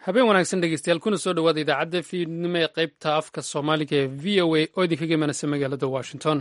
habeen wanaagsan dhegeystayaal kuna soo dhowaada idaacadda fiidnimo ee qaybta afka soomaaliga ee v o a oo idinkaga imanaysa magaalada washington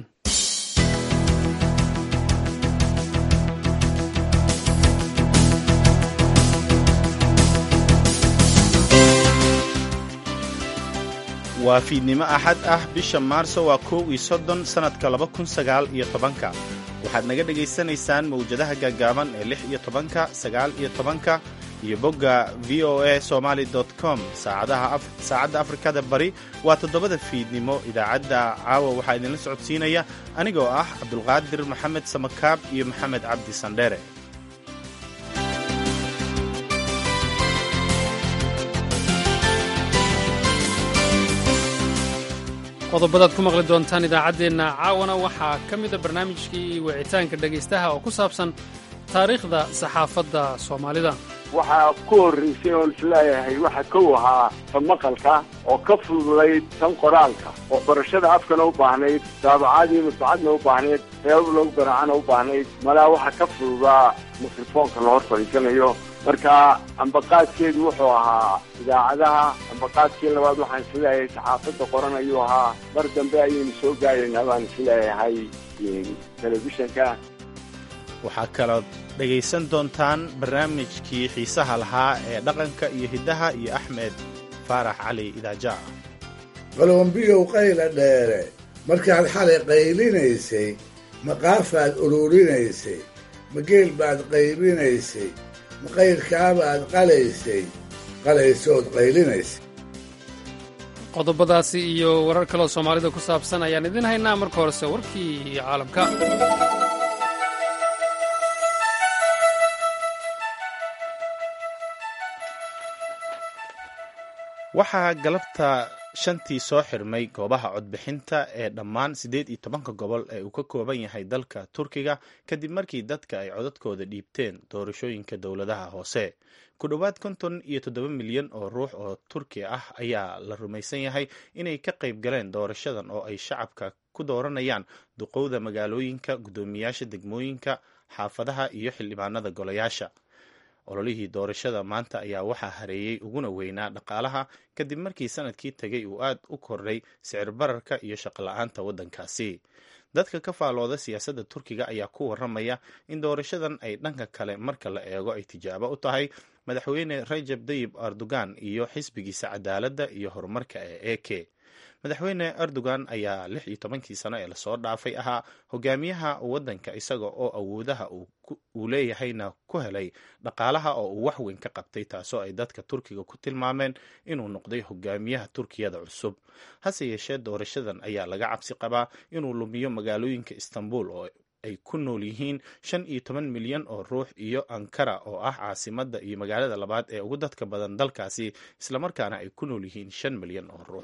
waa fiidnimo axad ah bisha maarso waa kow iyo soddon sannadka laba kun sagaal iyo tobanka waxaad naga dhegaysanaysaan mawjadaha gaagaaban ee lix iyo tobanka sagaal iyo tobanka iyo bogga v o a somaali com saacadda afrikada bari waa toddobada fiidnimo idaacadda caawa waxaa idinla socodsiinaya anigoo ah cabdulqaadir maxamed samakaab iyo maxamed cabdi sandheere qodobadaad ku maqli doontaan idaacaddeenna caawana waxaa ka mida barnaamijkii wicitaanka dhegaystaha oo ku saabsan taariikhda saxaafadda soomaalida waxaa ku horraysay oon isleeyahay waxa kow ahaa ta maqalka oo ka fududayd tan qoraalka oo barashada afkana u baahnayd daabacaadii masbacadna u baahnayd reebab lagu garaacana u baahnayd malaa waxaa ka fududaa mikrofoonka la hor fadhiisanayo marka ambaqaadkeedu wuxuu ahaa idaacadaha ambaqaadkii labaad waxaan isleeyahay saxaafadda qoran ayuu ahaa mar dambe ayaynu soo gaaraynaa baan isleeyahay telefishanka waxaa kaloo dhegaysan doontaan barnaamijkii xiisaha lahaa ee dhaqanka iyo hiddaha iyo axmed faarax cali idaaja qalombiyow qayla dheere markaad xalay qaylinaysay maqaafaad ururinaysay mageel baad qaybinaysay maqayrkaabaad qalaysay qalaysood qaylinaysay qodobadaasi iyo warar kaloo soomaalida ku saabsan ayaan idin haynaa marka horese warkii caalamka waxaa galabta shantii soo xirmay goobaha codbixinta ee dhammaan siddeed iyo tobanka gobol ee uu ka kooban yahay dalka turkiga kadib markii dadka ay codadkooda dhiibteen doorashooyinka dowladaha hoose ku dhowaad konton iyo toddoba milyan oo ruux oo turki ah ayaa la rumaysan yahay inay ka qayb galeen doorashadan oo ay shacabka ku dooranayaan duqowda magaalooyinka guddoomiyaasha degmooyinka xaafadaha iyo xildhibaanada golayaasha ololihii doorashada maanta ayaa waxaa hareeyey uguna weynaa dhaqaalaha kadib markii sanadkii tegay uu aad u kordhay sicir bararka iyo shaqola-aanta waddankaasi dadka ka faalooda siyaasadda turkiga ayaa ku waramaya in doorashadan ay dhanka kale marka la eego ay tijaabo u tahay madaxweyne rajab dayib erdogan iyo xisbigiisa cadaaladda iyo horumarka ee eke madaxweyne erdogan ayaa lix iyo tobankii sano ee lasoo dhaafay ahaa hogaamiyaha waddanka isaga oo awoodaha uu leeyahayna ku helay dhaqaalaha oo uu wax weyn ka qabtay taasoo ay dadka turkiga ku tilmaameen inuu noqday hogaamiyaha turkiyada cusub hase yeeshee doorashadan ayaa laga cabsi qabaa inuu lumiyo magaalooyinka istanbul oo ay ku nool yihiin shan iyo toban milyan oo ruux iyo ankara oo ah caasimadda iyo magaalada labaad ee ugu dadka badan dalkaasi islamarkaana ay ku nool yihiin shan milyan oo ruux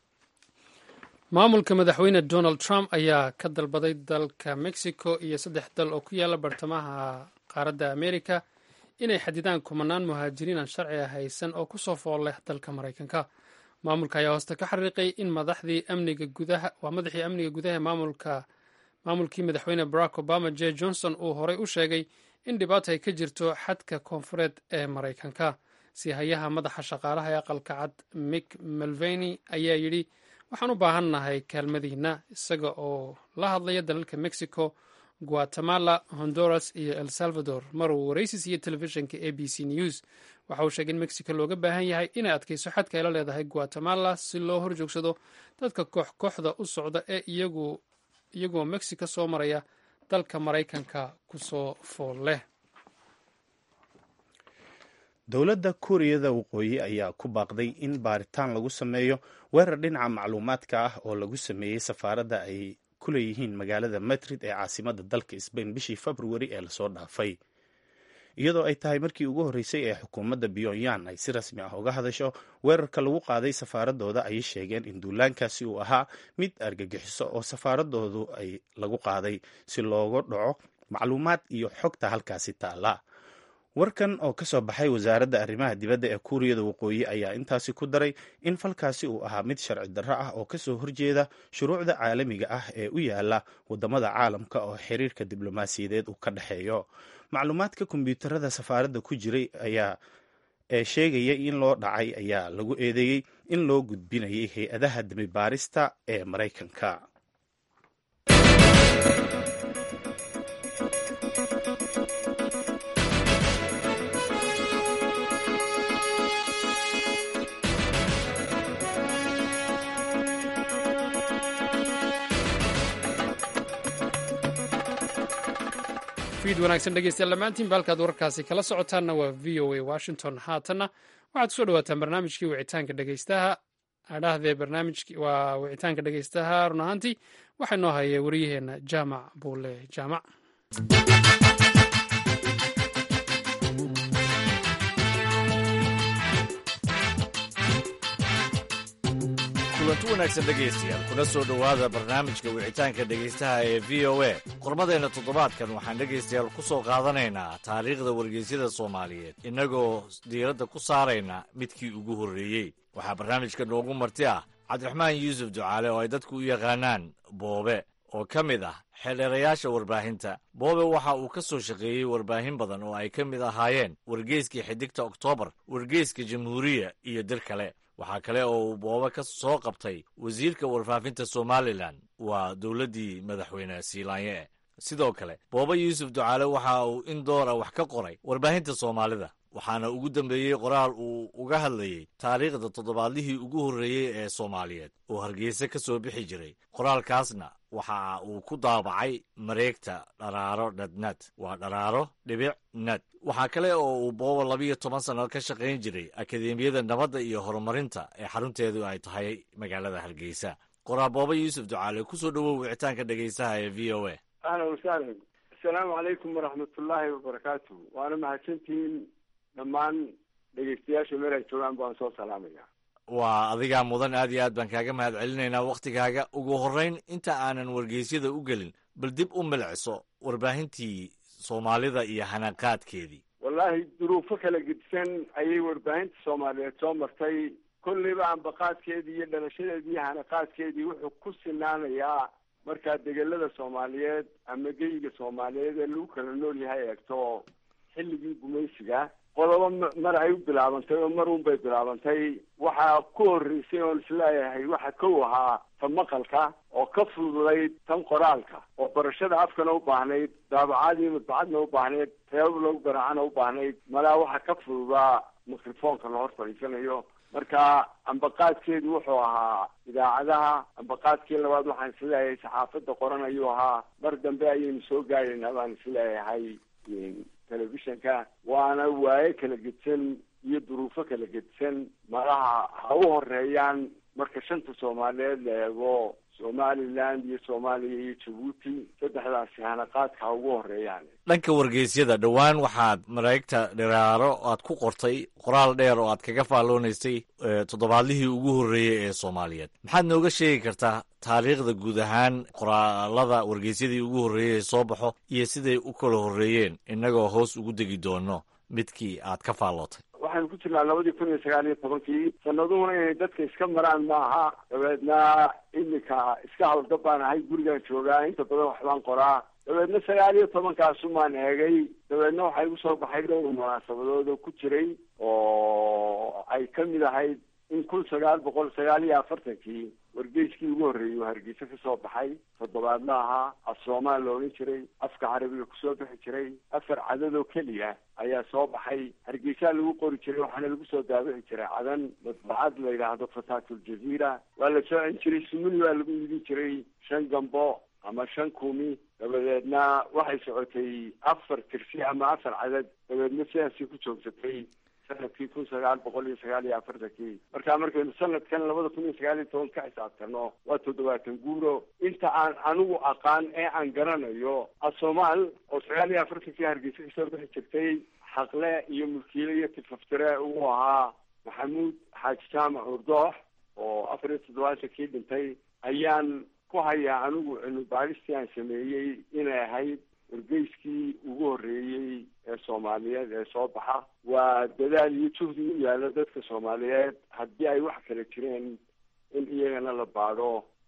maamulka madaxweyne donald trump ayaa ka dalbaday dalka mexico iyo saddex dal oo ku yaala bartamaha qaaradda amerika inay xadidaan kumanaan muhaajiriin aan sharciga haysan oo ku soo fool leh dalka maraykanka maamulka ayaa hooste ka xariiqay in madaxdii amniga gudaha waa madaxii amniga gudaha ee maamulka maamulkii madaxweyne barack obama j johnson uu horey u sheegay in dhibaato ay ka jirto xadka koonfureed ee maraykanka sihayaha madaxa shaqaalaha ee aqalka cad mick melveni ayaa yidhi waxaan u baahannahay kaalmadiina isaga oo la hadlaya dalalka mexico guatemala honduras iyo el salvador mar uu waraysi siiyey telefishinka a b c news waxa uu sheegay in mexico looga baahan yahay inay adkayso xadka ay la leedahay guatemala si loo horjoogsado dadka koox kooxda u socda ee iyagoo mexico soo maraya dalka maraykanka kusoo fool leh dowladda kuuriyada waqooyi ayaa ku baaqday in baaritaan lagu sameeyo weerar dhinaca macluumaadka ah oo lagu sameeyey safaaradda ay ku leeyihiin magaalada madrid ee caasimadda dalka sbain bishii februari ee lasoo dhaafay iyadoo ay tahay markii ugu horreysay ee xukuumadda pyonyan ay si rasmi ah uga hadasho weerarka lagu qaaday safaaradooda ayay sheegeen in duulaankaasi uu ahaa mid argagixiso oo safaaradoodu ay lagu qaaday si looga dhaco macluumaad iyo xogta halkaasi taala warkan oo ka soo baxay wasaaradda arrimaha dibadda ee kuuriyada waqooyi ayaa intaasi ku daray in falkaasi uu ahaa mid sharci darro ah oo kasoo horjeeda shuruucda caalamiga ah ee u yaala wadamada caalamka oo xiriirka diblomaasiyadeed uu ka dhexeeyo macluumaadka kombiyuutarada safaaradda ku jiray ayaa ee sheegaya in loo dhacay ayaa lagu eedeeyey in loo gudbinayay hay-adaha dembibaarista ee maraykanka fiid wanaagsan dhegeystayaal dhammaantiin baalkaad wararkaasi kala socotaanna waa v o a washington haatanna waxaad kusoo dhawaataan barnaamijkii wicitaanka dhegeystaha adhahdee barnaamijki waa wicitaanka dhegeystaha run ahaantii waxaa noo haya waryaheena jaamac buule jaamac kulanti wanaagsan dhegaystayaal kuna soo dhowaada barnaamijka wicitaanka dhegaystaha ee v o a qormadeenna toddobaadkan waxaan dhegaystayaal ku soo qaadanaynaa taariikhda wargeysyada soomaaliyeed innagoo diiradda ku saarayna midkii ugu horreeyey waxaa barnaamijka noogu marti ah cabdiraxmaan yuusuf ducaale oo ay dadku u yaqaanaan boobe oo ka mid ah xeldheerayaasha warbaahinta boobe waxa uu ka soo shaqeeyey warbaahin badan oo ay ka mid ahaayeen wargeyskii xidigta oktoobar wargeyska jamhuuriya iyo dir kale waxaa kale oo uu boobe ka soo qabtay wasiirka warfaafinta somalilan waa dowladdii madaxweyne siilaanye sidoo kale boobe yuusuf ducaale waxa uu in doora wax ka qoray warbaahinta soomaalida waxaana ugu dambeeyey qoraal uu uga hadlayey taariikhda toddobaadlihii ugu horreeyey ee soomaaliyeed oo hargeysa ka soo bixi jiray qoraalkaasna waxa uu ku daabacay mareegta dharaaro dhadnad waa dharaaro dhibic nad waxaa kale oo uu booba labiyo toban sanno ka shaqayn jiray akadeemiyada nabadda iyo horumarinta ee xarunteedu ay tahay magaalada hargeysa qoraal booba yuusuf ducaale kusoo dhowow wicitaanka dhegaystaha ee v o a ahlan wasahlan assalaamu calaykum waraxmatullaahi wabarakaatu waana mahadsantihiin dhammaan dhegeystayaasha meel ay joogaan baan soo salaamaya waa adigaa mudan aad iyo aad baan kaaga mahad celinaynaa wakhtigaaga ugu horrayn inta aanan wargeysyada u gelin bal dib u milciso warbaahintii soomaalida iyo hanaqaadkeedii wallaahi duruufo kala gedisan ayay warbaahinta soomaaliyeed soo martay kolleyba ambaqaadkeedii iyo dhalashadeedii iyo hanaqaadkeedii wuxuu ku sinaanayaa markaa degelada soomaaliyeed ama geyiga soomaaliyeed ee lagu kala nool yahay eegto xilligii gumaysiga qodobo mar ay u bilaabantay oo mar un bay bilaabantay waxaa ku horreysay oon isleeyahay waxa kow ahaa ta maqalka oo ka fududayd tan qoraalka oo barashada afkana u baahnayd daabacaadii madbacadna u baahnayd reebab lagu garaacana u baahnayd malaa waxaa ka fududaa mikrofoonka la hor fadhiisanayo marka ambaqaadkeedu wuxuu ahaa idaacadaha ambaqaadkii labaad waxaan isleeyahay saxaafadda qoran ayuu ahaa mar dambe ayaynu soo gaaraynaa baan isleeyahay telefishanka waana waaye kala gedsan iyo duruufo kala gedsan malaha ha u horeeyaan marka shanta soomaaliyeed la eego somaliland iyo soomaaliya iyo jabuuti saddexdaasi hanaqaadka ha ugu horeeyaan dhanka wargeysyada dhowaan waxaad mareegta dhiraaro aad ku qortay qoraal dheer oo aad kaga faalloonaysay toddobaadlihii ugu horreeyey ee soomaaliyeed maxaad nooga sheegi kartaa taariikhda guud ahaan qoraalada wargeysyadii ugu horreeyey ee soo baxo iyo siday u kala horreeyeen innagoo hoos ugu degi doono midkii aad ka faallootay waxaynu ku jirnaa labadii kun iyo sagaal iyo tobankii sanaduhuna inay dadka iska maraan maaha dabeedna iminka iska hawlgab baan ahay gurigaan joogaa inta badan waxbaan qoraa dabeedna sagaal iyo tobankaasunbaan eegay dabeedna waxaa igu soo baxay dhowr munaasabadood oo ku jiray oo ay ka mid ahayd in kun sagaal boqol sagaal iyo afartankii wargeyskii ugu horreeyey uu hargeysa ka soo baxay toddobaadla ahaa af soomaal la odhan jiray afka carabiga kusoo bixi jiray afar cadadoo keliya ayaa soo baxay hargeysaa lagu qori jiray waxaana lagu soo daabici jiray cadan madbacad la yidhaahdo fataatul jaziira waa la soocin jiray sumuni waa lagu iibin jiray shan gambo ama shan kumi dabadeedna waxay socotay afar tirsi ama afar cadad dabeedna sidaasii ku joogsatay sanadkii kun sagaal boqol iyo sagaal iyo afartankii marka markaynu sanadkan labada kun iyo sagaal iyo toban ka xisaabtano waa toddobaatan guuro inta aan anigu aqaan ee aan garanayo asomaal oo sagaal iyo afartankii hargeysa kasoo bixi jirtay xaqle iyo mulkiile iyo tifaftire uu ahaa maxamuud xaaji jaamac urdoox oo afar iyo toddobaatankii dhintay ayaan ku hayaa anigu cilmi baaristii aan sameeyey inay ahayd wargeyskii ugu horreeyey ee soomaaliyeed ee soo baxa waa dadaal iyo juhdi u yaalo dadka soomaaliyeed haddii ay wax kala jireen in iyagana la baadho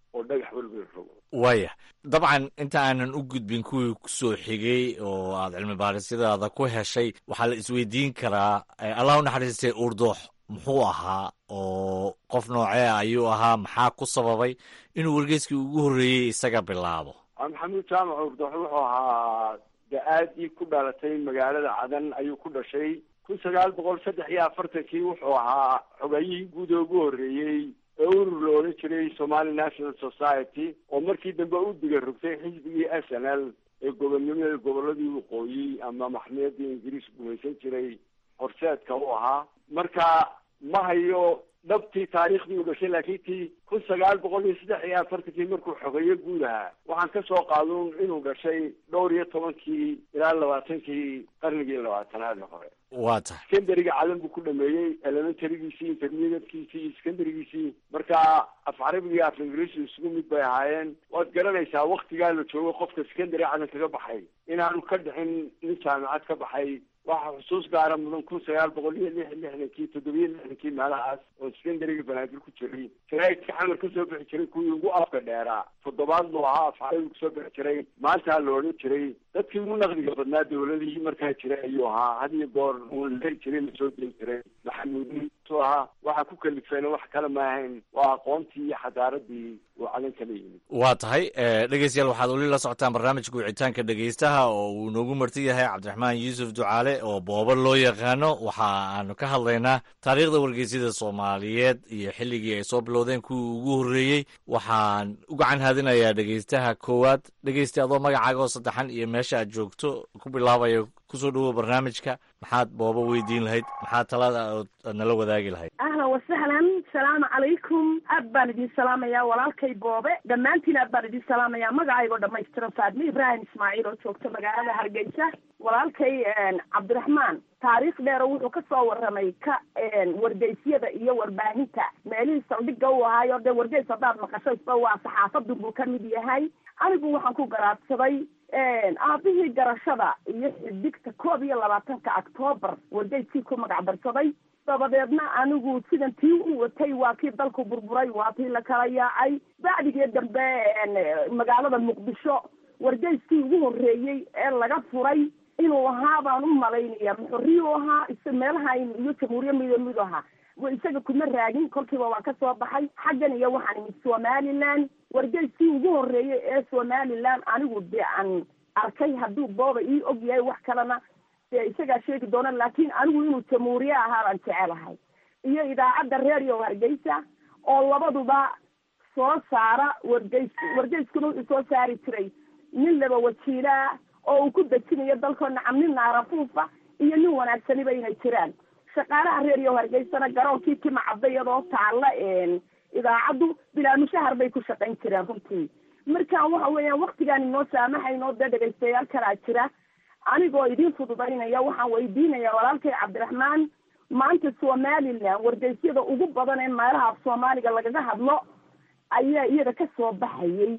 oo dhagax welwel rogo waaya dabcan inta aanan u gudbin kuwii kusoo xigay oo aad cilmi baarisyadaada ku heshay waxaa la isweydiin karaa allah u naxariistay uurdoox muxuu ahaa oo qof noocee ayuu ahaa maxaa ku sababay inuu wargeyskii ugu horreeyey isaga bilaabo maxamuud jaamac uurdoox wuxuu ahaa da-aadii ku dhalatay magaalada cadan ayuu ku dhashay kun sagaal boqol saddex iyo afartankii wuxuu ahaa xogayihii guud ee ugu horreeyey ee urur la odhan jiray somali national society oo markii dambe u diga rogtay xisbigii s n l ee gobonnimada gobolladii waqooyi ama maxmiyadii ingiriis gumaysan jiray horseedka u ahaa marka ma hayo dhabtii taariikhdii u dhashay laakiin tii kun sagaal boqol iyo saddex iyo afartankii markuu xogeeyo guud ahaa waxaan ka soo qaadun inuu dhashay dhowr iyo tobankii ilaa labaatankii qarnigii labaatanaad hore waa tahay skandariga calan buu ku dhameeyey elementarygiisii intermediatekiisii iyo skandarigiisii marka af carabiga iyo af ingiriisi isugu mid bay ahaayeen waad garanaysaa waktigaa la joogo qofka skandary calan kaga baxay inaanu ka dhicin nin jaamicad ka baxay waxaa xusuus gaara mudan kun sagaal boqol iyo lix lixdankii toddobiyo lixdankii meelahaas oo skandariga banaadir ku jiray jaraa'idka xamar kasoo bixi jiray kuwii ugu afka dheeraa toddobaad buu ahaa afcarabi kusoo bixi jiray maantaa la odhan jiray dadkii ugu naqdiga badnaa dawladihii markaa jiray ayuu ahaa had iyo goor uu la heri jiray lasoo deli jiray maxamuudintu ahaa waxaa ku kalifeen wax kale ma ahayn waa aqoontii iyo xadaaradii uu calan kala yimid waa tahay dhegeystayaal waxaad weli la socotaan barnaamijka wicitaanka dhegeystaha oo uu noogu marti yahay cabdiraxmaan yuusuf ducaale oo booba loo yaqaano waxa aanu ka hadlaynaa taariikhda wargeysyada soomaaliyeed iyo xilligii ay soo bilowdeen kuwii ugu horreeyey waxaan u gacan haadinayaa dhegeystaha koowaad dhegeysta adoo magacaaga oo saddexan iyo meesha aad joogto ku bilaabaya kusoo dhawow barnaamijka maxaad booba weydiin lahayd maxaad talada aad nala wadaagi lahayd ahlan wasahlan salaamu calaykum aad baan idin salaamayaa walaalkay boobe dhammaantiin aad baan idin salaamayaa magacaygoo dhamaystiran faadme ibraahim ismaaciil oo joogta magaalada hargeysa walaalkay cabdiraxmaan taariikh dheero wuxuu ka soo warramay ka wargeysyada iyo warbaahinta meelihii saldhigga u ahaayo dee wargeys haddaad maqasho isba waa saxaafadun buu ka mid yahay anigu waxaan ku garaadsaday aabihii garashada iyo xidigta koob iyo labaatanka octoobar wargeyskii ku magac darsaday dabadeedna anigu sidan tii u watay waa kii dalku burburay waa tii la kala yaacay bacdigii dambe magaalada muqdisho wargeyskii ugu horreeyey ee laga furay inuu ahaa baan u malaynaya muxuriyuu ahaa is meelaha iyo jamhuuriya mido mid ahaa isaga kuma raagin kolkiiba waan ka soo baxay xaggan iyo waxaan imid somaliland wargeyskii ugu horreeyey ee somaliland anigu dee aan arkay hadduu booba ii og yahay wax kalena dee isagaa sheegi doona laakiin anigu inuu jamhuuriye ahaa baan jecelahay iyo idaacadda reeriyo hargeysa oo labaduba soo saara wargeys wargeyskuna wuxuu soo saari jiray nin laba wajiilaa oo uu ku dejinayo dalkoo nacam nin naarafuufa iyo nin wanaagsaniba inay jiraan shaqaalaha reeriyo hargeysana garoonkii timacadda iyadoo taalla idaacaddu bilaa mushahar bay ku shaqayn jireen runtii marka waxa weeyaan waktigaan inoo saamahaynoo dee dhegaystayaal kalaa jira anigoo idiin fududaynaya waxaan weydiinaya walaalkay cabdiraxmaan maanta somaliland wargeysyada ugu badan ee meelaha af soomaaliga lagaga hadlo ayaa iyada ka soo baxayay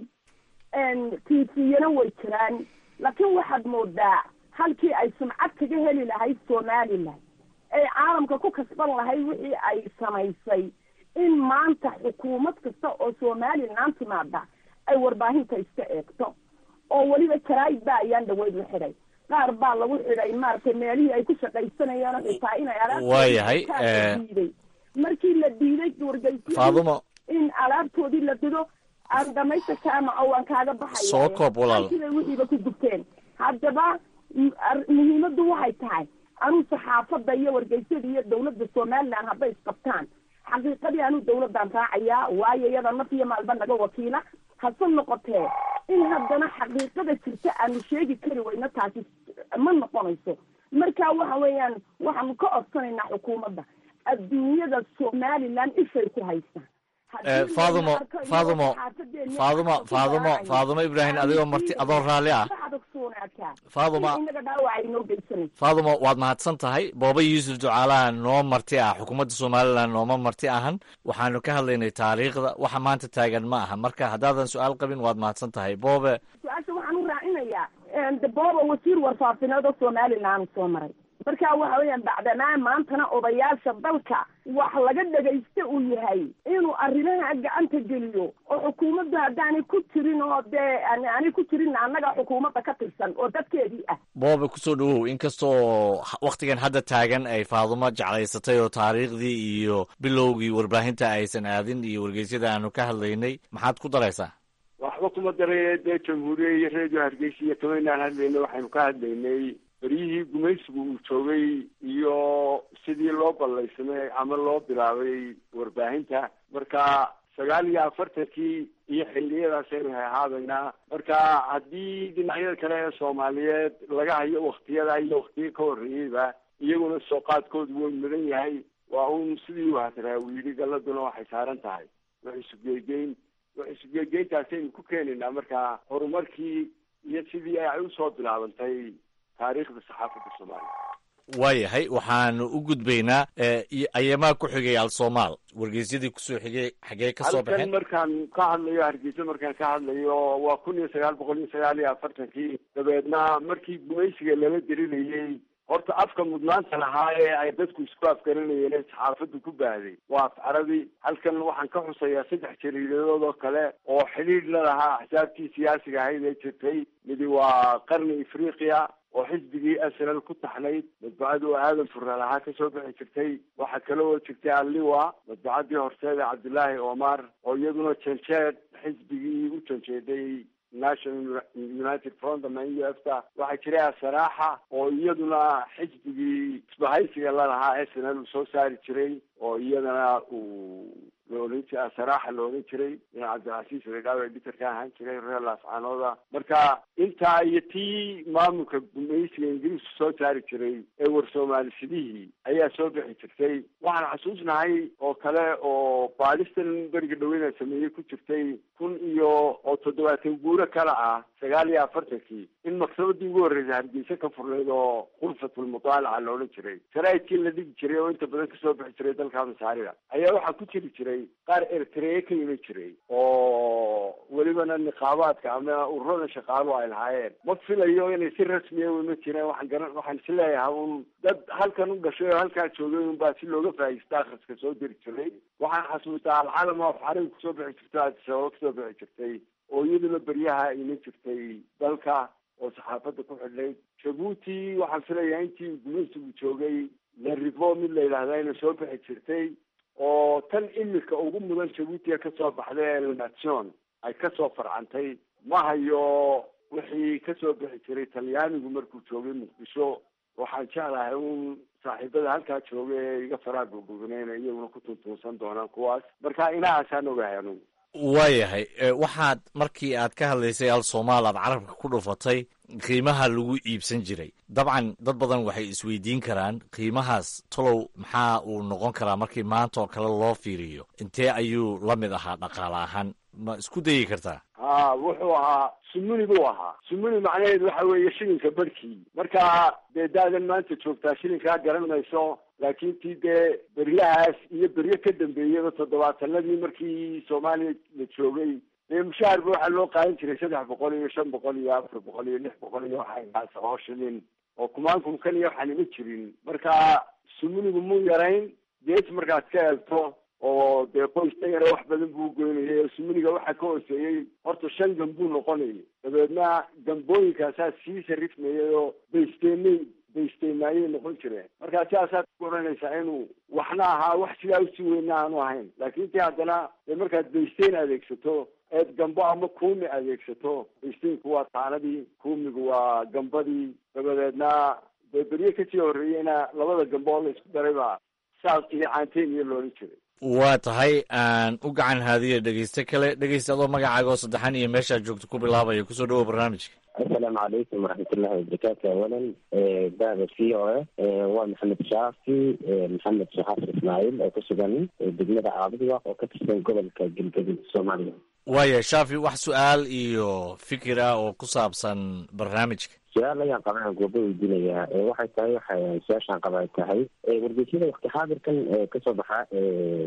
tviyana way jiraan laakiin waxaad moodaa halkii ay sumcad kaga heli lahayd somaliland ay caalamka ku kasban lahayd wixii ay samaysay in maanta xukuumad kasta oo somaliland timaada ay warbaahinta iska eegto oo weliba jaraa'id baa ayaan dhaweyd la xidhay qaar baa lagu xidhay maaragtay meelihii ay ku shaqaysanayeen xitaa inay waayahay diiday markii la diiday wargeysyadii faadumo in alaabtoodii la dido aan dhamaysta jaamaco waan kaaga baxaya soo koob walaal siday wixiiba ku gubteen haddaba muhiimaddu waxay tahay anuu saxaafadda iyo wargeysyada iyo dawladda somaliland hadday isqabtaan xaqiiqadii anuu dawladdan raacayaa waayo iyada naf iyo maalba naga wakiila hase noqotee in haddana xaqiiqada jirta aanu sheegi kari weyno taasi ma noqonayso marka waxa weeyaan waxaanu ka codsanaynaa xukuumadda adduunyada somaliland ishay ku haystaan faadumo faadumo faadumo faadumo faadumo ibraahim adigoo marti adoo raalli ah faaduma inaga dhaawaca inoo geysanayso faadumo waad mahadsan tahay booba yuusuf ducaalaha noo marti ah xukuumadda somaliland nooma marti ahan waxaanu ka hadlaynay taariikhda waxa maanta taagan ma aha marka haddaadan su-aal qabin waad mahadsan tahay boobe su-aasha waxaan u raacinayaa de booba wasiir warfaafineed oo somaliland soo maray marka waxa weeyaan bacdanaa maantana odayaasha dalka wax laga dhagaysta uu yahay inuu arrimaha gacanta geliyo oo xukuumaddu haddaanay ku jirin oo dee aanay ku jirin annaga xukuumadda ka tirsan oo dadkeedii ah boobe kusoo dhawow inkastoo wakhtigan hadda taagan ay faadumo jeclaysatay oo taariikhdii iyo bilowgii warbaahinta aysan aadin iyo wargeysyada aanu ka hadlaynay maxaad ku daraysaa waxba kuma daray dee jamhuuriya iyo redio hargeysa iyo kamaynaan hadlaynay waxaynu ka hadlaynay beryihii gumaysigu uu joogay iyo sidii loo ballaysamay ama loo bilaabay warbaahinta marka sagaal iyo afartankii iyo xilliyadaas aynu ahaabaynaa marka haddii dhinacyada kale ee soomaaliyeed laga hayo waktiyada iyo waktiyo ka horreeyeyba iyaguna soo qaadkoodu way mudan yahay waa un sidii u hadraa uu yidhi galladuna waxay saaran tahay wax isugeegeyn wax isugeegeyntaasaynu ku keenaynaa marka horumarkii iyo sidii ay usoo bilaabantay taariikhda saxaafadda soomaaliya waayahay waxaanu u gudbaynaa ayamaa ku xigay al-soomaal wargeysyadii kusoo xigay xagee ka soo halkan baxeen markaan ka hadlayo hargeysa markaan ka hadlayo waa kun iyo sagaal boqol iyo sagaal iyo afartankii dabeedna markii gumaysiga lala dirinayey horta afka mudnaanta lahaa ee ay dadku isku afgaranayeen ee saxaafaddu ku baahday waa af carabi halkan waxaan ka xusayaa saddex jariidadood oo kale oo xidhiidh la lahaa axsaabtii siyaasiga ahayd ee jirtay midi waa qarni afriqiya oo xisbigii asral ku taxnayd madbacadu aadan furra lahaa kasoo bixi jirtay waxaa kale oo jirtay alliwa madbacadii horseeda cabdillaahi omar oo iyaduna janjeed xisbigii u janjeeday national united front ama u f ta waxaa jiray asaraaxa oo iyaduna xisbigii isbahaysiga lalahaa snl uu soo saari jiray oo iyadana uu la odhan jiray asaraaxa la odhan jiray in cabdilcasiis redhaawe editor ka ahaan jiray reer laascaanooda marka intaa iyo tii maamulka gumaysiga ingiriisku soo saari jiray ee war soomaalishidihii ayaa soo bixi jirtay waxaan xasuusnahay oo kale oo baadhistan beriga dhaweyna sameeyey ku jirtay kun iyo oo toddobaatan guuro kale ah sagaal iyo afartankii in maktabadii ugu horreysay hargeysa ka furnayd oo khulfatulmudaalaca la odhan jiray sharaa'idkii la dhigi jiray oo inta badan kasoo bixi jiray dalka masaarida ayaa waxaa ku jiri jiray qaar eritrea ka iman jiray oo welibana niqaabaadka ama ururada shaqaalu ay lahaayeen ma filayo inay si rasmiya u iman jireen waxaan garan waxaan is leeyahay un dad halkan u dhashay oo halkaa joogay un baa si looga faa'iista akhriska soo diri jiray waxaan xasuustaa alcalam oo xarig kusoo bixi jirtay adisababa kasoo bixi jirtay oo iyaduna beryaha iman jirtay dalka oo saxaafadda ku xidhnayd jabuuti waxaan filayaa intii gumaysigu joogay larivo mid la yidhaahda inay soo bixi jirtay oo tan imika ugu mudan jabuutiga kasoo baxday elnation ay kasoo farcantay ma hayo wixii kasoo bixi jiray talyaanigu markuu joogay muqdisho waxaan jeclahay un saaxiibada halkaa jooga ee iga faraa gurgurnayn iyaguna ku tuntuunsan doonaan kuwaas marka inahaasaan ogahay anugu waayahay waxaad markii aad ka hadlaysay al soomaal aad carabka ku dhufatay qiimaha lagu iibsan jiray dabcan dad badan waxay isweydiin karaan qiimahaas tolow maxaa uu noqon karaa markii maanta oo kale loo fiiriyo intee ayuu la mid ahaa dhaqaale ahaan ma isku dayi kartaa ha wuxuu ahaa sumuni buu ahaa sumuni macnaheedu waxa weeye shilinka barhkii marka dee daadan maanta joogtaa shilinkaa garan mayso laakiin tii dee beryahaas iyo beryo ka dambeeyaba toddobaatanadii markii soomaaliya la joogay dee mushaharba waxaa loo qaadan jiray saddex boqol iyo shan boqol iyo afar boqol iyo lix boqol iyo waxaas oo shilin oo kumaankum kan iyo waxaan ima jirin marka sumunigu mu yarayn gees markaad ka eegto oo dee qoysta yare wax badan buu goynayay sumuniga waxaa ka hooseeyey horta shan gambuu noqonayay dabeedna gambooyinkaasaa sii sarifmayay oo baysteenay baysteenaayay noqon jireen markaa sidaasaad ku oranaysaa inuu waxna ahaa wax sidaa usii weyna aanu ahayn laakiin tii haddana dee markaad baysteen adeegsato eed gambo ama kuumi adeegsato baysteynku waa taanadii kuumigu waa gambadii dabadeedna dee berye kasii horreeyeyna labada gambo oo la isku daray baa saas iyo caanteen iyo loolan jiray waa tahay aan u gacan haadiya dhegeyste kale dhegeysta adoo magacaaga oo saddexan iyo meeshaad joogto ku bilaabaya kusoo dhawow barnaamijka asalaamu calaykum waraxmatullahi wabarakaatu awalan bahda v o a waa maxamed shaafi maxamed shaxaafir ismaaciil oo ku sugan degmada caabudwaq oo ka tirsan gobolka galgaduud soomaaliya waaya shaafi wax su-aal iyo fikir ah oo ku saabsan barnaamijka su-aal ayaan qabaan goobo weydiinayaa waxay tahay waxay su-aashaan qaba ay tahay wargeysyada wakti xaadirkan kasoo baxa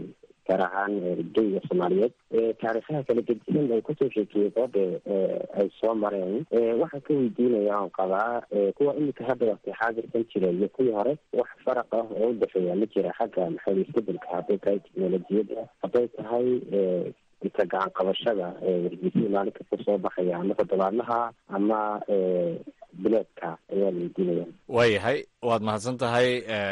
gaar ahaan geyga soomaaliyeed taariikhaha kala gedisan ay kusoo sheekiyey boobe ay soo mareen waxaan ka weydiinaya on qabaa kuwa imika hadda waqti xaadirkan jira iyo kuwii hore wax faraq ah oo udhexeeya ma jira xagga maxay isbedelka hadday tahay teknolojiyadda hadday tahay inta gacan qabashada wargeysyada maalinka kusoo baxaya ama toddobaadlaha ama bileedka ayaa la weydiinaya waayahay waad mahadsan tahay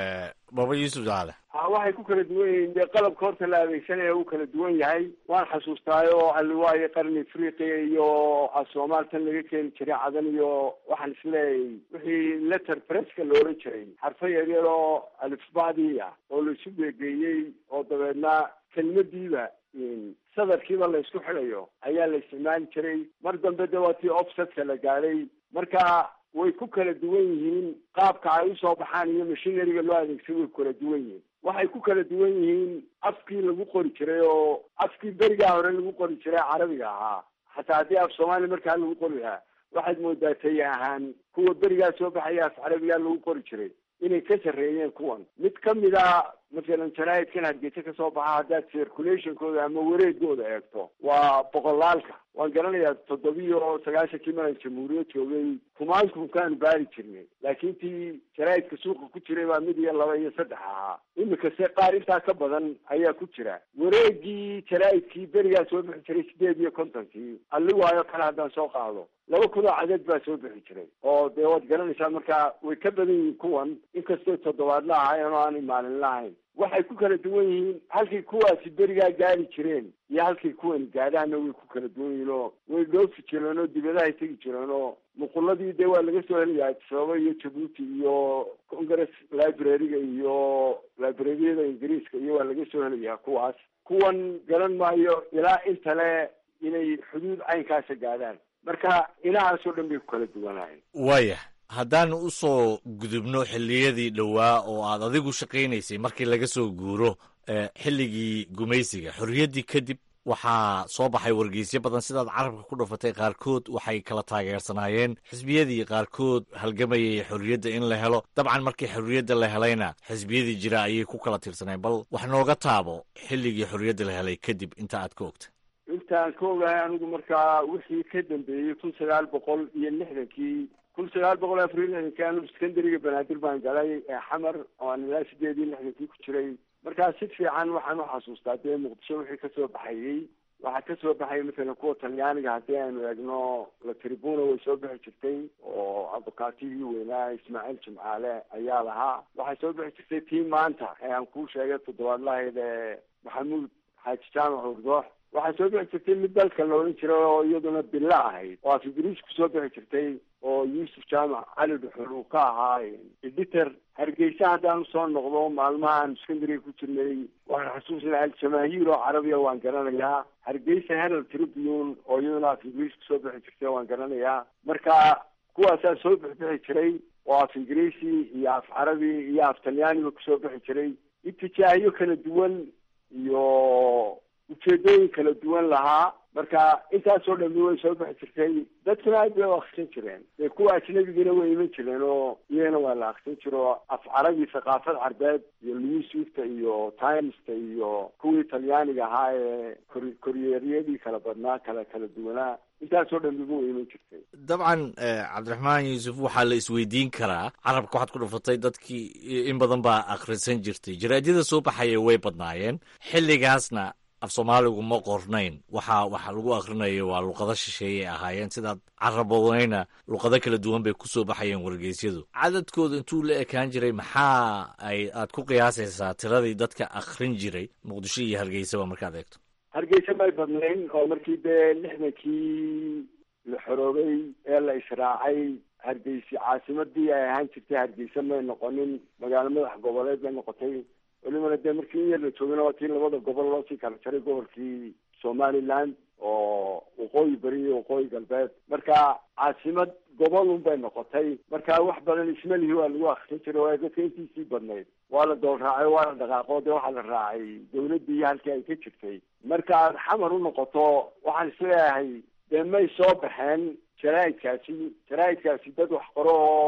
baba yuusuf jaale ha waxay ku kala duwan yihiin dee qalabka horta la adeegsanaya uu kala duwan yahay waan xasuustaayo alliwaayo qarni afriqiya iyo soomaaltan laga keeni jiray cadan iyo waxaan isleeyahay wixii letter presska la oran jiray xarfo yaryar oo alifbacdii ah oo la isu beegeeyey oo dabeedna kelmadiiba sadarkiiba la isku xidayo ayaa la isticmaali jiray mar dambe de waa tii offsetka la gaadhay marka way ku kala duwan yihiin qaabka ay usoo baxaan iyo machineryga loo adeegsay way kala duwan yihiin waxay ku kala duwan yihiin afkii lagu qori jiray oo afkii berigaa hore lagu qori jiray carabiga ahaa xataa haddii af soomaaliya markaa lagu qori lahaa waxaad moodaa tay ahaan kuwa berigaa soo baxaya af carabigaa lagu qori jiray inay ka sarreeyeen kuwan mid kamid a masalan jaraa'idkan hargeysa kasoo baxa haddaad circulationkooda ama wareegooda eegto waa boqolaalka waan garanayaa toddobiyo sagaashankii maran jamhuuriyad joogay kumaankunkaanu baari jirnay laakiin tii jaraa'idka suuqa ku jiray baa mid iyo laba iyo saddex ahaa imika se qaar intaa ka badan ayaa ku jira wareegii jaraa'idkii berigaa soo bixi jiray sideed iyo kontonkii alliwaayo kale haddaan soo qaado laba kun oo cadeed baa soo bixi jiray oo dee waad garanaysaa marka way ka badan yihiin kuwan inkastoo toddobaadla ahayn oo aanay maalin lahayn waxay ku kala duwan yihiin halkay kuwaasi berigaa gaari jireen iyo halkay kuwani gaadhaana way ku kala duwan yihiin oo way dhoofi jireen oo dibadahay tegi jireen oo nuquladii dee waa laga soo helayaa adisababa iyo jabuuti iyo congress library-ga iyo librariyada ingiriiska iyo waa laga soo helayaa kuwaas kuwan garan maayo ilaa intale inay xuduud caynkaasa gaadhaan marka inahaasoo dhan bay ku kala duwanahay waaya haddaan usoo gudubno xilliyadii dhowaa oo aad adigu shaqaynaysay markii laga soo guuro xilligii gumaysiga xorriyaddii kadib waxaa soo baxay wargeysyo badan sidaad carabka ku dhufatay qaarkood waxay kala taageersanaayeen xisbiyadii qaarkood halgamayay xorriyadda in la helo dabcan markii xorriyadda la helayna xisbiyadii jira ayay ku kala tiirsaneen bal wax nooga taabo xilligii xorriyadda la helay kadib inta aad ka ogta intaan ka ogahay anigu markaa wixii ka dambeeyey kun sagaal boqol iyo lixdankii kun sagaal boqol iyo afar iyo lixdankii anigu secondariga banaadir baan galay ee xamar oo aan ilaa sideed iyo lixdankii ku jiray markaa si fiican waxaan uxasuustaa dee muqdisho wixii kasoo baxayey waxaa kasoo baxaya masalan kuwa talyaaniga haddii aynu eegno la tribuna way soo bixi jirtay oo abukaatigii weynaa ismaaciil jimcaale ayaa lahaa waxay soo bixi jirtay tii maanta ee aan kuu sheegay toddobaadlahayd ee maxamuud xaaji jaamac urdoox waxaa soo bixi jirtay mid dalka la odhan jiray oo iyaduna bilo ahayd oo af ingiriis kusoo bixi jirtay oo yuusuf jaamac cali dhuxul uu ka ahaa editor hargeysa haddaan usoo noqdo maalmahaan secondariga ku jirnay waxaan xasuusnay al-jamaahiir oo carabiya waan garanayaa hargeysa herald tribune oo iyaduna af ingiriis kusoo bixi jirtay waan garanayaa marka kuwaasaa soo bixbixi jiray oo af ingiriisi iyo af carabi iyo af talyaaniba kusoo bixi jiray itijaahiyo kala duwan iyo ujeedooyin kala duwan lahaa marka intaasoo dhami way soo bixi jirtay dadkuna aad bay u akrisan jireen dee kuwa ajnabigana way iman jireen oo iyagana waa la akrisan jira oo af carabi thaqaafad carbeed iyo newswifta iyo timesta iyo kuwii talyaaniga ahaa ee kor koryeeryadii kala badnaa kala kala duwanaa intaasoo dhamiba way iman jirtay dabcan cabdiraxmaan yuusuf waxaa la isweydiin karaa carabka waxaad ku dhufatay dadkii in badan baa akhrisan jirtay jaraadyada soo baxaya way badnaayeen xilligaasna af soomaaligu ma qornayn waxa waxa lagu akhrinayo waa luqado shisheeyay ahaayeen sidaad carabodayna luqado kala duwan bay kusoo baxayeen wargeysyadu cadadkooda intuu la ekaan jiray maxaa ay aad ku qiyaasaysaa tiradii dadka akhrin jiray muqdisho iyo hargeysaba markaad eegto hargeysa may badnayn oo markii dee lixdankii la xoroobay ee la israacay hargeysi caasimadii ay ahaan jirtay hargeysa may noqonin magaalo madax goboleed bay noqotay welibana dee markii in yar la joogana waa tii labada gobol loo sii kala jaray gobolkii somaliland oo waqooyi beri iyo waqooyi galbeed marka caasimad gobol un bay noqotay marka wax badan ismalihi waa lagu akrisan jiray waa dadka intiisii badnayd waa la dool raacay waa la dhaqaaqo dee waxaa la raacay dawladdii iyo halkii ay ka jirtay marka aad xamar u noqoto waxaan isleeyahay dee may soo baxeen jaraa'idkaasi jaraa'idkaasi dad wax qoro oo